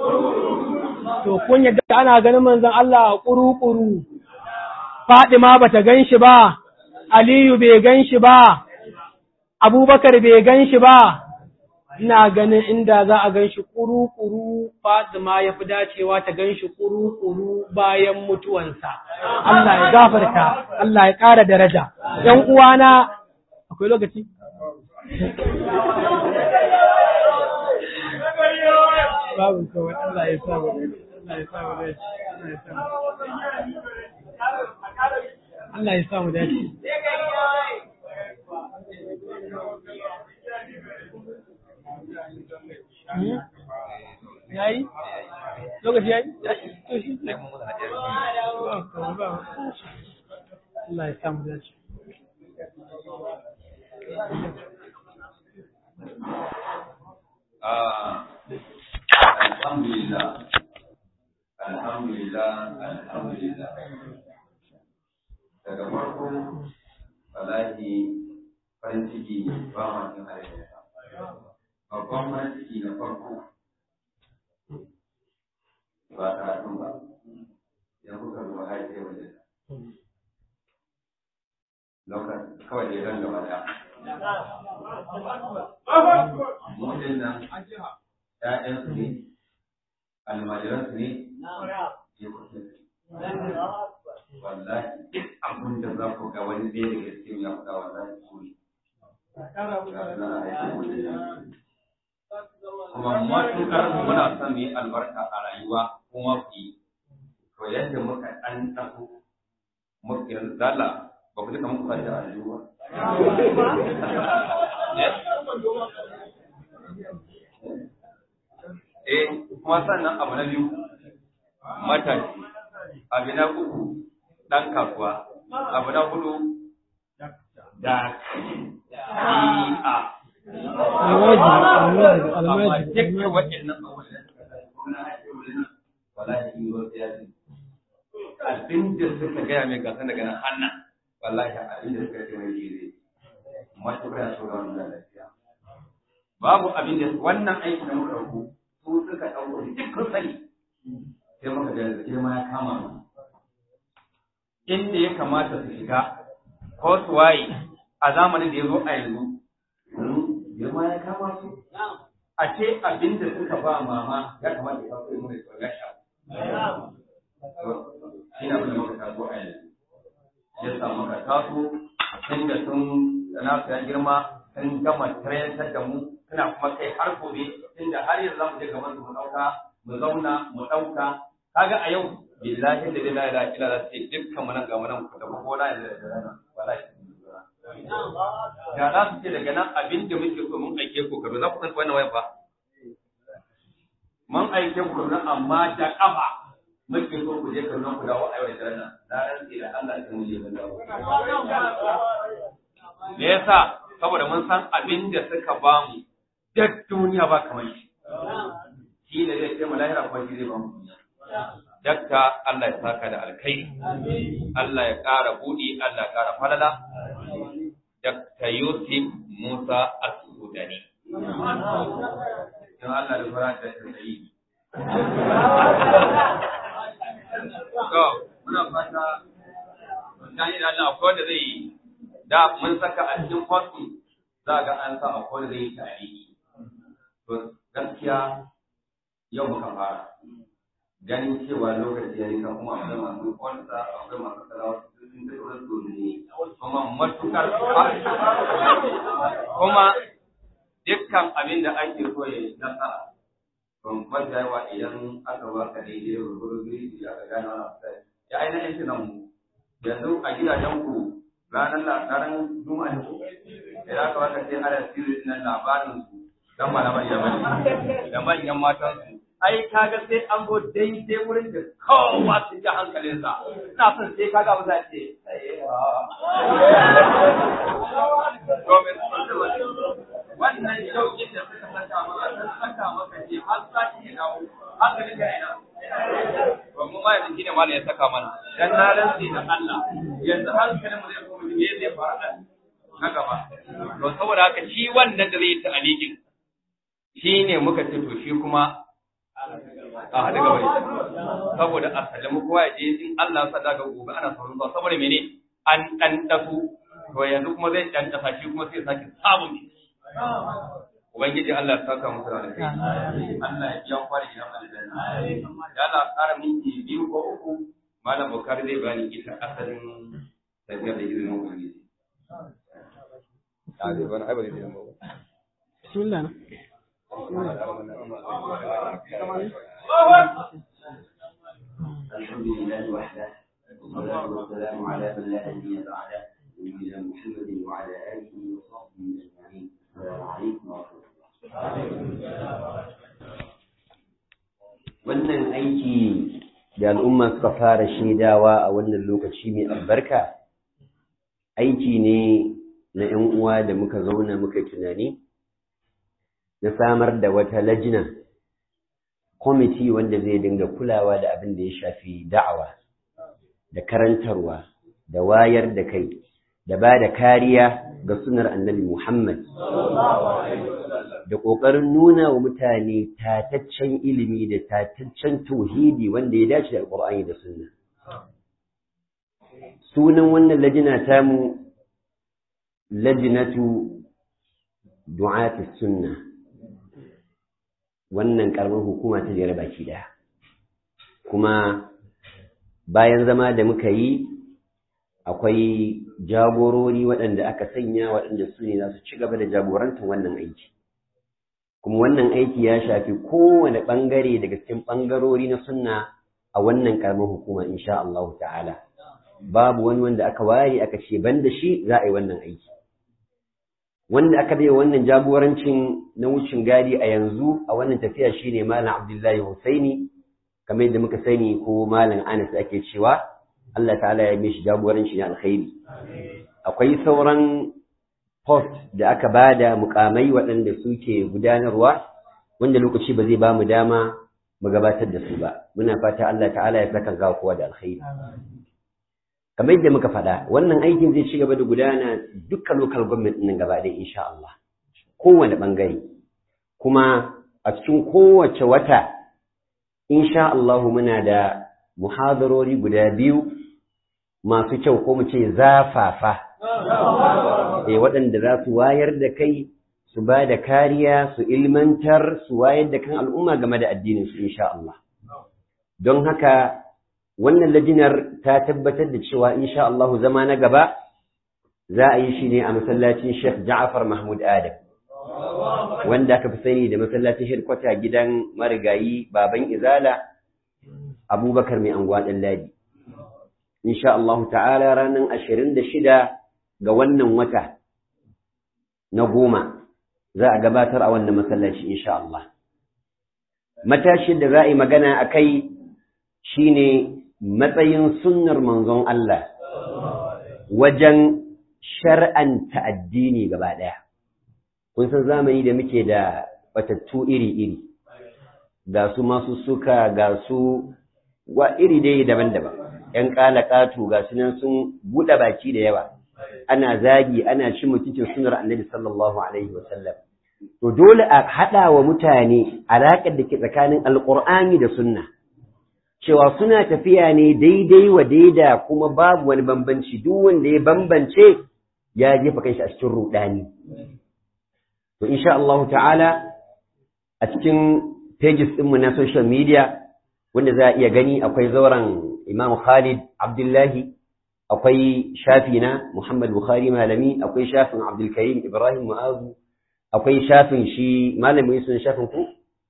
Speaker 1: to kun yadda ana ganin manzon Allah a ƙuru-ƙuru Fadima bata gan shi ba Aliyu bai gan shi ba Abubakar bai gan shi ba ina ganin inda za a gan shi ƙuru-ƙuru Fatima ya fi dacewa ta gan shi ƙuru-ƙuru bayan mutuwansa Allah ya gafarta Allah ya ƙara daraja ‘yan uwana akwai lokaci babu kawai Allah ya sa Allah ya sa Allah ya sa Allah ya sa mu dace yayi lokaci yayi to shi ne Allah ya sa mu dace
Speaker 2: Alhamdulillah, Alhamdulillah, Alhamdulillah. Daga farko, wallahi farin ciki ba ma cin halittarsa. Babban farin ciki na farko ba karatun ba, idan kuka zuwa haifai wajen lokacin kawai da zan gaba da. Mutum nan ‘ya'yansu ne, almajiransu ne, jikokinsu. Wallahi, duk abin da za ku ga wani ɗaya daga cikin ya faɗa wallahi su ne. Kuma matuƙar muna son mu yi albarka a rayuwa kuma ku yi, to yadda muka ɗan ɗago, muka zala ba ku duka muku fata a rayuwa. Eh, kuma sannan abu na biyu, matashi, abu na uku, ɗan kasuwa, abu na hudu, da shi'a.
Speaker 1: almaji almaji
Speaker 2: Amma
Speaker 1: almaji
Speaker 2: dukkan waɗannan abubuwan wallahi in zo sai ya ce, abin da suka gaya mai gasa daga nan hannan, wallahi abin da suka ce mai shi zai, matuƙar so da wannan lafiya. Babu abin da wannan aiki da muka ɗauko, su suka ɗauko dukkan sani, sai muka ga da girma ya kama mu. Inda ya kamata su shiga, ko su waye a zamanin da ya zo a yanzu, girma ya kama su. A ce abin da suka ba mama ya kamata ya kawo mu da tsoron sha. Shi na abin da muka taso a yanzu. Ya samu ka taso, inda sun na su ya girma, sun gama tarantar da mu, suna kuma kai har gobe, inda har yanzu za mu je gaban su mu ɗauka, mu zauna, mu ɗauka. Kaga a yau, billahi da lillahi la ilaha illa sai dukkan mu nan ga mu nan ku tafi ko na yanzu da rana. Wallahi. da za su ce daga nan abin da muke so mun aike ku karo za ku san wannan wayan ba mun aike ku karo amma da kafa muke so ku je karo ku dawo a yau da daren nan na rantsi da Allah sai mu je mun dawo me yasa saboda mun san abin da suka ba mu duk duniya ba kamar shi shi ne zai ce mu lahira kuma shi zai ba mu duniya dakta Allah ya saka da alkhairi Allah ya ƙara buɗi Allah ya ƙara falala Dr. Yusuf Musa Asudani. Don Allah da fara da tsayi. To, muna fata, dan yi da Allah akwai wanda zai yi, da mun saka a cikin kwasu za ga an sa akwai wanda zai yi tarihi. To, gaskiya yau muka fara. Ganin cewa lokaci ya yi kan kuma akwai masu kwansa, akwai masu salawa, sun kai wasu ne. kuma matukar kuma dukkan abin da ake so ya yi nasara ban kwanta yawa idan aka ba ka daidai ruburu guri da aka gane wani abu ya aina yanki nan mu yanzu a gidajen ku ranar ranar juma'a ne idan aka baka sai ana sirri nan labarin su dan malaman yamani da manyan matan su ai kaga sai an go daidai wurin da kowa su ji hankalinsa ina son sai kaga abu za ce wannan shauƙin da suka saka maka sun saka maka ce har sati ya dawo hankalin ka ina ba mu ma yanzu shine malam ya saka mana dan na rantsi da Allah yanzu hankalin mu zai koma me zai fara da na gaba to saboda haka shi wannan da zai yi ta'alikin shine muka ce to shi kuma a haɗu gaba ne saboda a sallama kowa ya je in Allah sa daga gobe ana sauran zuwa saboda mene an ɗan ɗasu to yanzu kuma zai ɗan ɗasa shi kuma sai sake samun Ubangiji Allah ya saka musu da alheri Allah ya biya kwari gidan aljanna ya Allah ƙara minti biyu ko uku malam Bukari zai bani ita asalin tafiyar da izinin Ubangiji. A zai bani ai ba zai zama ba.
Speaker 1: bismillah
Speaker 2: الحمد لله وحده والصلاة والسلام على من لا نبي
Speaker 3: wannan aiki da al'umma suka fara shaidawa a wannan lokaci mai albarka aiki ne na ‘yan uwa da muka zauna muka tunani na samar da wata lajina kwamiti wanda zai dinga kulawa da abin da ya shafi da'awa da karantarwa da wayar da kai da ba da kariya ga sunar annabi Muhammad da ƙoƙarin nuna wa mutane tataccen ilimi da tataccen tauhidi wanda ya dace da alƙur'ani da sunna sunan wannan lajina tamu lajinatu du'ati sunna wannan ƙaramin hukuma ta jere baki ɗaya kuma bayan zama da muka yi akwai jagorori waɗanda aka sanya waɗanda su ne za su ci gaba da jagorantar wannan aiki kuma wannan aiki ya shafi kowane ɓangare daga cikin ɓangarori na sunna a wannan ƙaramin hukuma insha Allah ta'ala babu wani wanda aka ware aka ce ban da shi za a yi wannan aiki wanda aka bai wannan jagorancin na wucin gadi a yanzu a wannan tafiya shine malam Abdullahi Husaini kamar yadda muka sani ko malam Anas ake cewa Allah ta'ala ya mishi jagoranci na alkhairi akwai sauran post da aka bada mukamai waɗanda suke gudanarwa wanda lokaci ba zai ba mu dama mu gabatar da su ba muna fata Allah ta'ala ya saka ga kowa da alkhairi kamar yadda muka faɗa wannan aikin zai ci gaba da gudana dukkan local government ɗin gaba ɗaya insha Allah kowane ɓangare kuma a cikin kowace wata insha Allah muna da muhadarori guda biyu masu kyau ko mu ce zafafa eh waɗanda za su wayar da kai su ba da kariya su ilmantar su wayar da kan al'umma game da addinin su insha Allah don haka wannan lajinar ta tabbatar da cewa insha Allah zama na gaba za a yi shi ne a masallacin Sheikh Ja'far Mahmud Adam wanda aka fi sani da masallacin shirkwata gidan marigayi baban Izala Abubakar mai anguwa ɗan ladi insha Allah ta'ala ranar ashirin da shida ga wannan wata na goma za a gabatar a wannan masallaci insha Allah matashin da za a yi magana a kai shine matsayin sunnar manzon Allah wajen shar'anta addini gaba ɗaya. Kun san zamani da muke da batattu iri-iri, ga su masu suka ga su wa iri dai daban-daban, ‘yan ƙalaƙatu ga su nan sun buɗe baki da yawa, ana zagi, ana ci mutuncin sunar annabi sallallahu Alaihi wasallam. To dole a haɗa wa mutane alaƙar da ke tsakanin Alƙur'ani da sunna. cewa suna tafiya ne daidai wa daida kuma babu wani bambanci duk wanda ya bambance ya jefa kanshi a cikin rudani to insha Allah ta'ala a cikin pages ɗinmu na social media wanda za a iya gani akwai zauren Imam Khalid Abdullahi akwai shafi na Muhammad Bukhari malami akwai shafin Abdul Karim Ibrahim Mu'azu akwai shafin shi malami sun shafin ku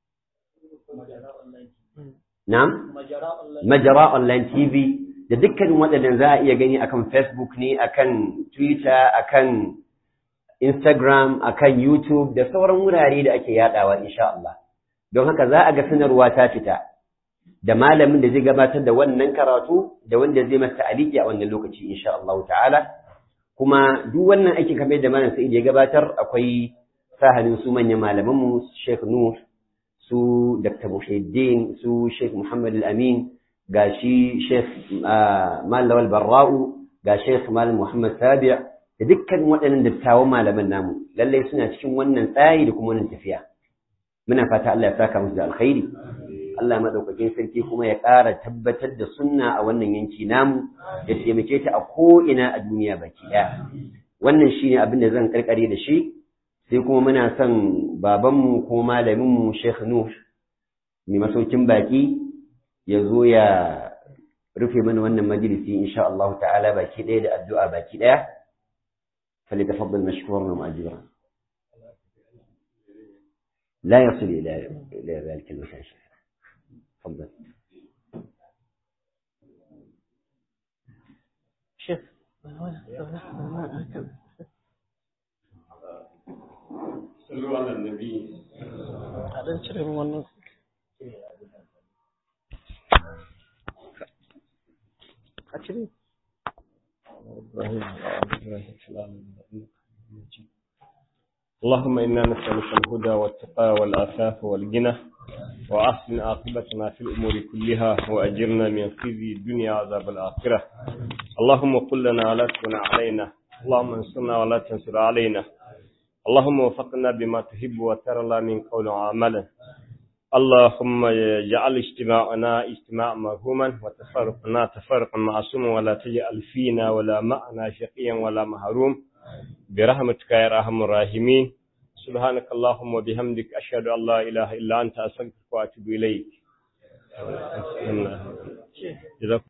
Speaker 3: Na'am? Majara Online TV da dukkanin waɗannan za a iya gani akan Facebook ne, akan Twitter, akan Instagram, akan YouTube da sauran wurare da ake yaɗawa insha Allah. Don haka za a ga sanarwa ta fita da malamin da zai gabatar da wannan karatu da wanda zai masa aliki a wannan lokaci insha Allah ta'ala. Kuma duk wannan aikin kamar da malam Sa'id ya gabatar akwai sahalin su manyan malamanmu Sheikh Nur su Dr. Muhyiddin su Sheikh Muhammad Al-Amin ga shi Sheikh Malawal Barra'u ga Sheikh Malam Muhammad Sabi' da dukkan waɗannan dattawan malaman namu lallai suna cikin wannan tsari da kuma wannan tafiya muna fata Allah ya saka musu da alkhairi Allah madaukakin sarki kuma ya ƙara tabbatar da sunna a wannan yanki namu ya taimake ta a ko ina a duniya baki ɗaya wannan shine abin da zan karkare da shi sai kuma muna son babanmu ko malaminmu Sheikh Nuh mai masaukin baki ya zo ya rufe mana wannan majalisi insha Allah ta'ala baki ɗaya da addu'a baki ɗaya فليتفضل مشكورا ومأجورا لا يصل إلى إلى ذلك المكان تفضل
Speaker 1: شيخ
Speaker 4: صلوا على النبي
Speaker 1: a dan cire min wannan a cire
Speaker 4: اللهم إنا نسألك الهدى والتقى والعفاف والغنى وأحسن عاقبتنا في الأمور كلها وأجرنا من خزي الدنيا وعذاب الآخرة اللهم قل لنا ولا تكن علينا اللهم انصرنا ولا تنصر علينا اللهم وفقنا بما تحب وترى من قول وعمل اللهم اجعل اجتماعنا اجتماعا مرحوما وتفرقنا تفرقا معصوما ولا تجعل فينا ولا معنا شقيا ولا محروم برحمتك يا ارحم الراحمين سبحانك اللهم وبحمدك اشهد ان لا اله الا انت استغفرك واتوب اليك جزاكم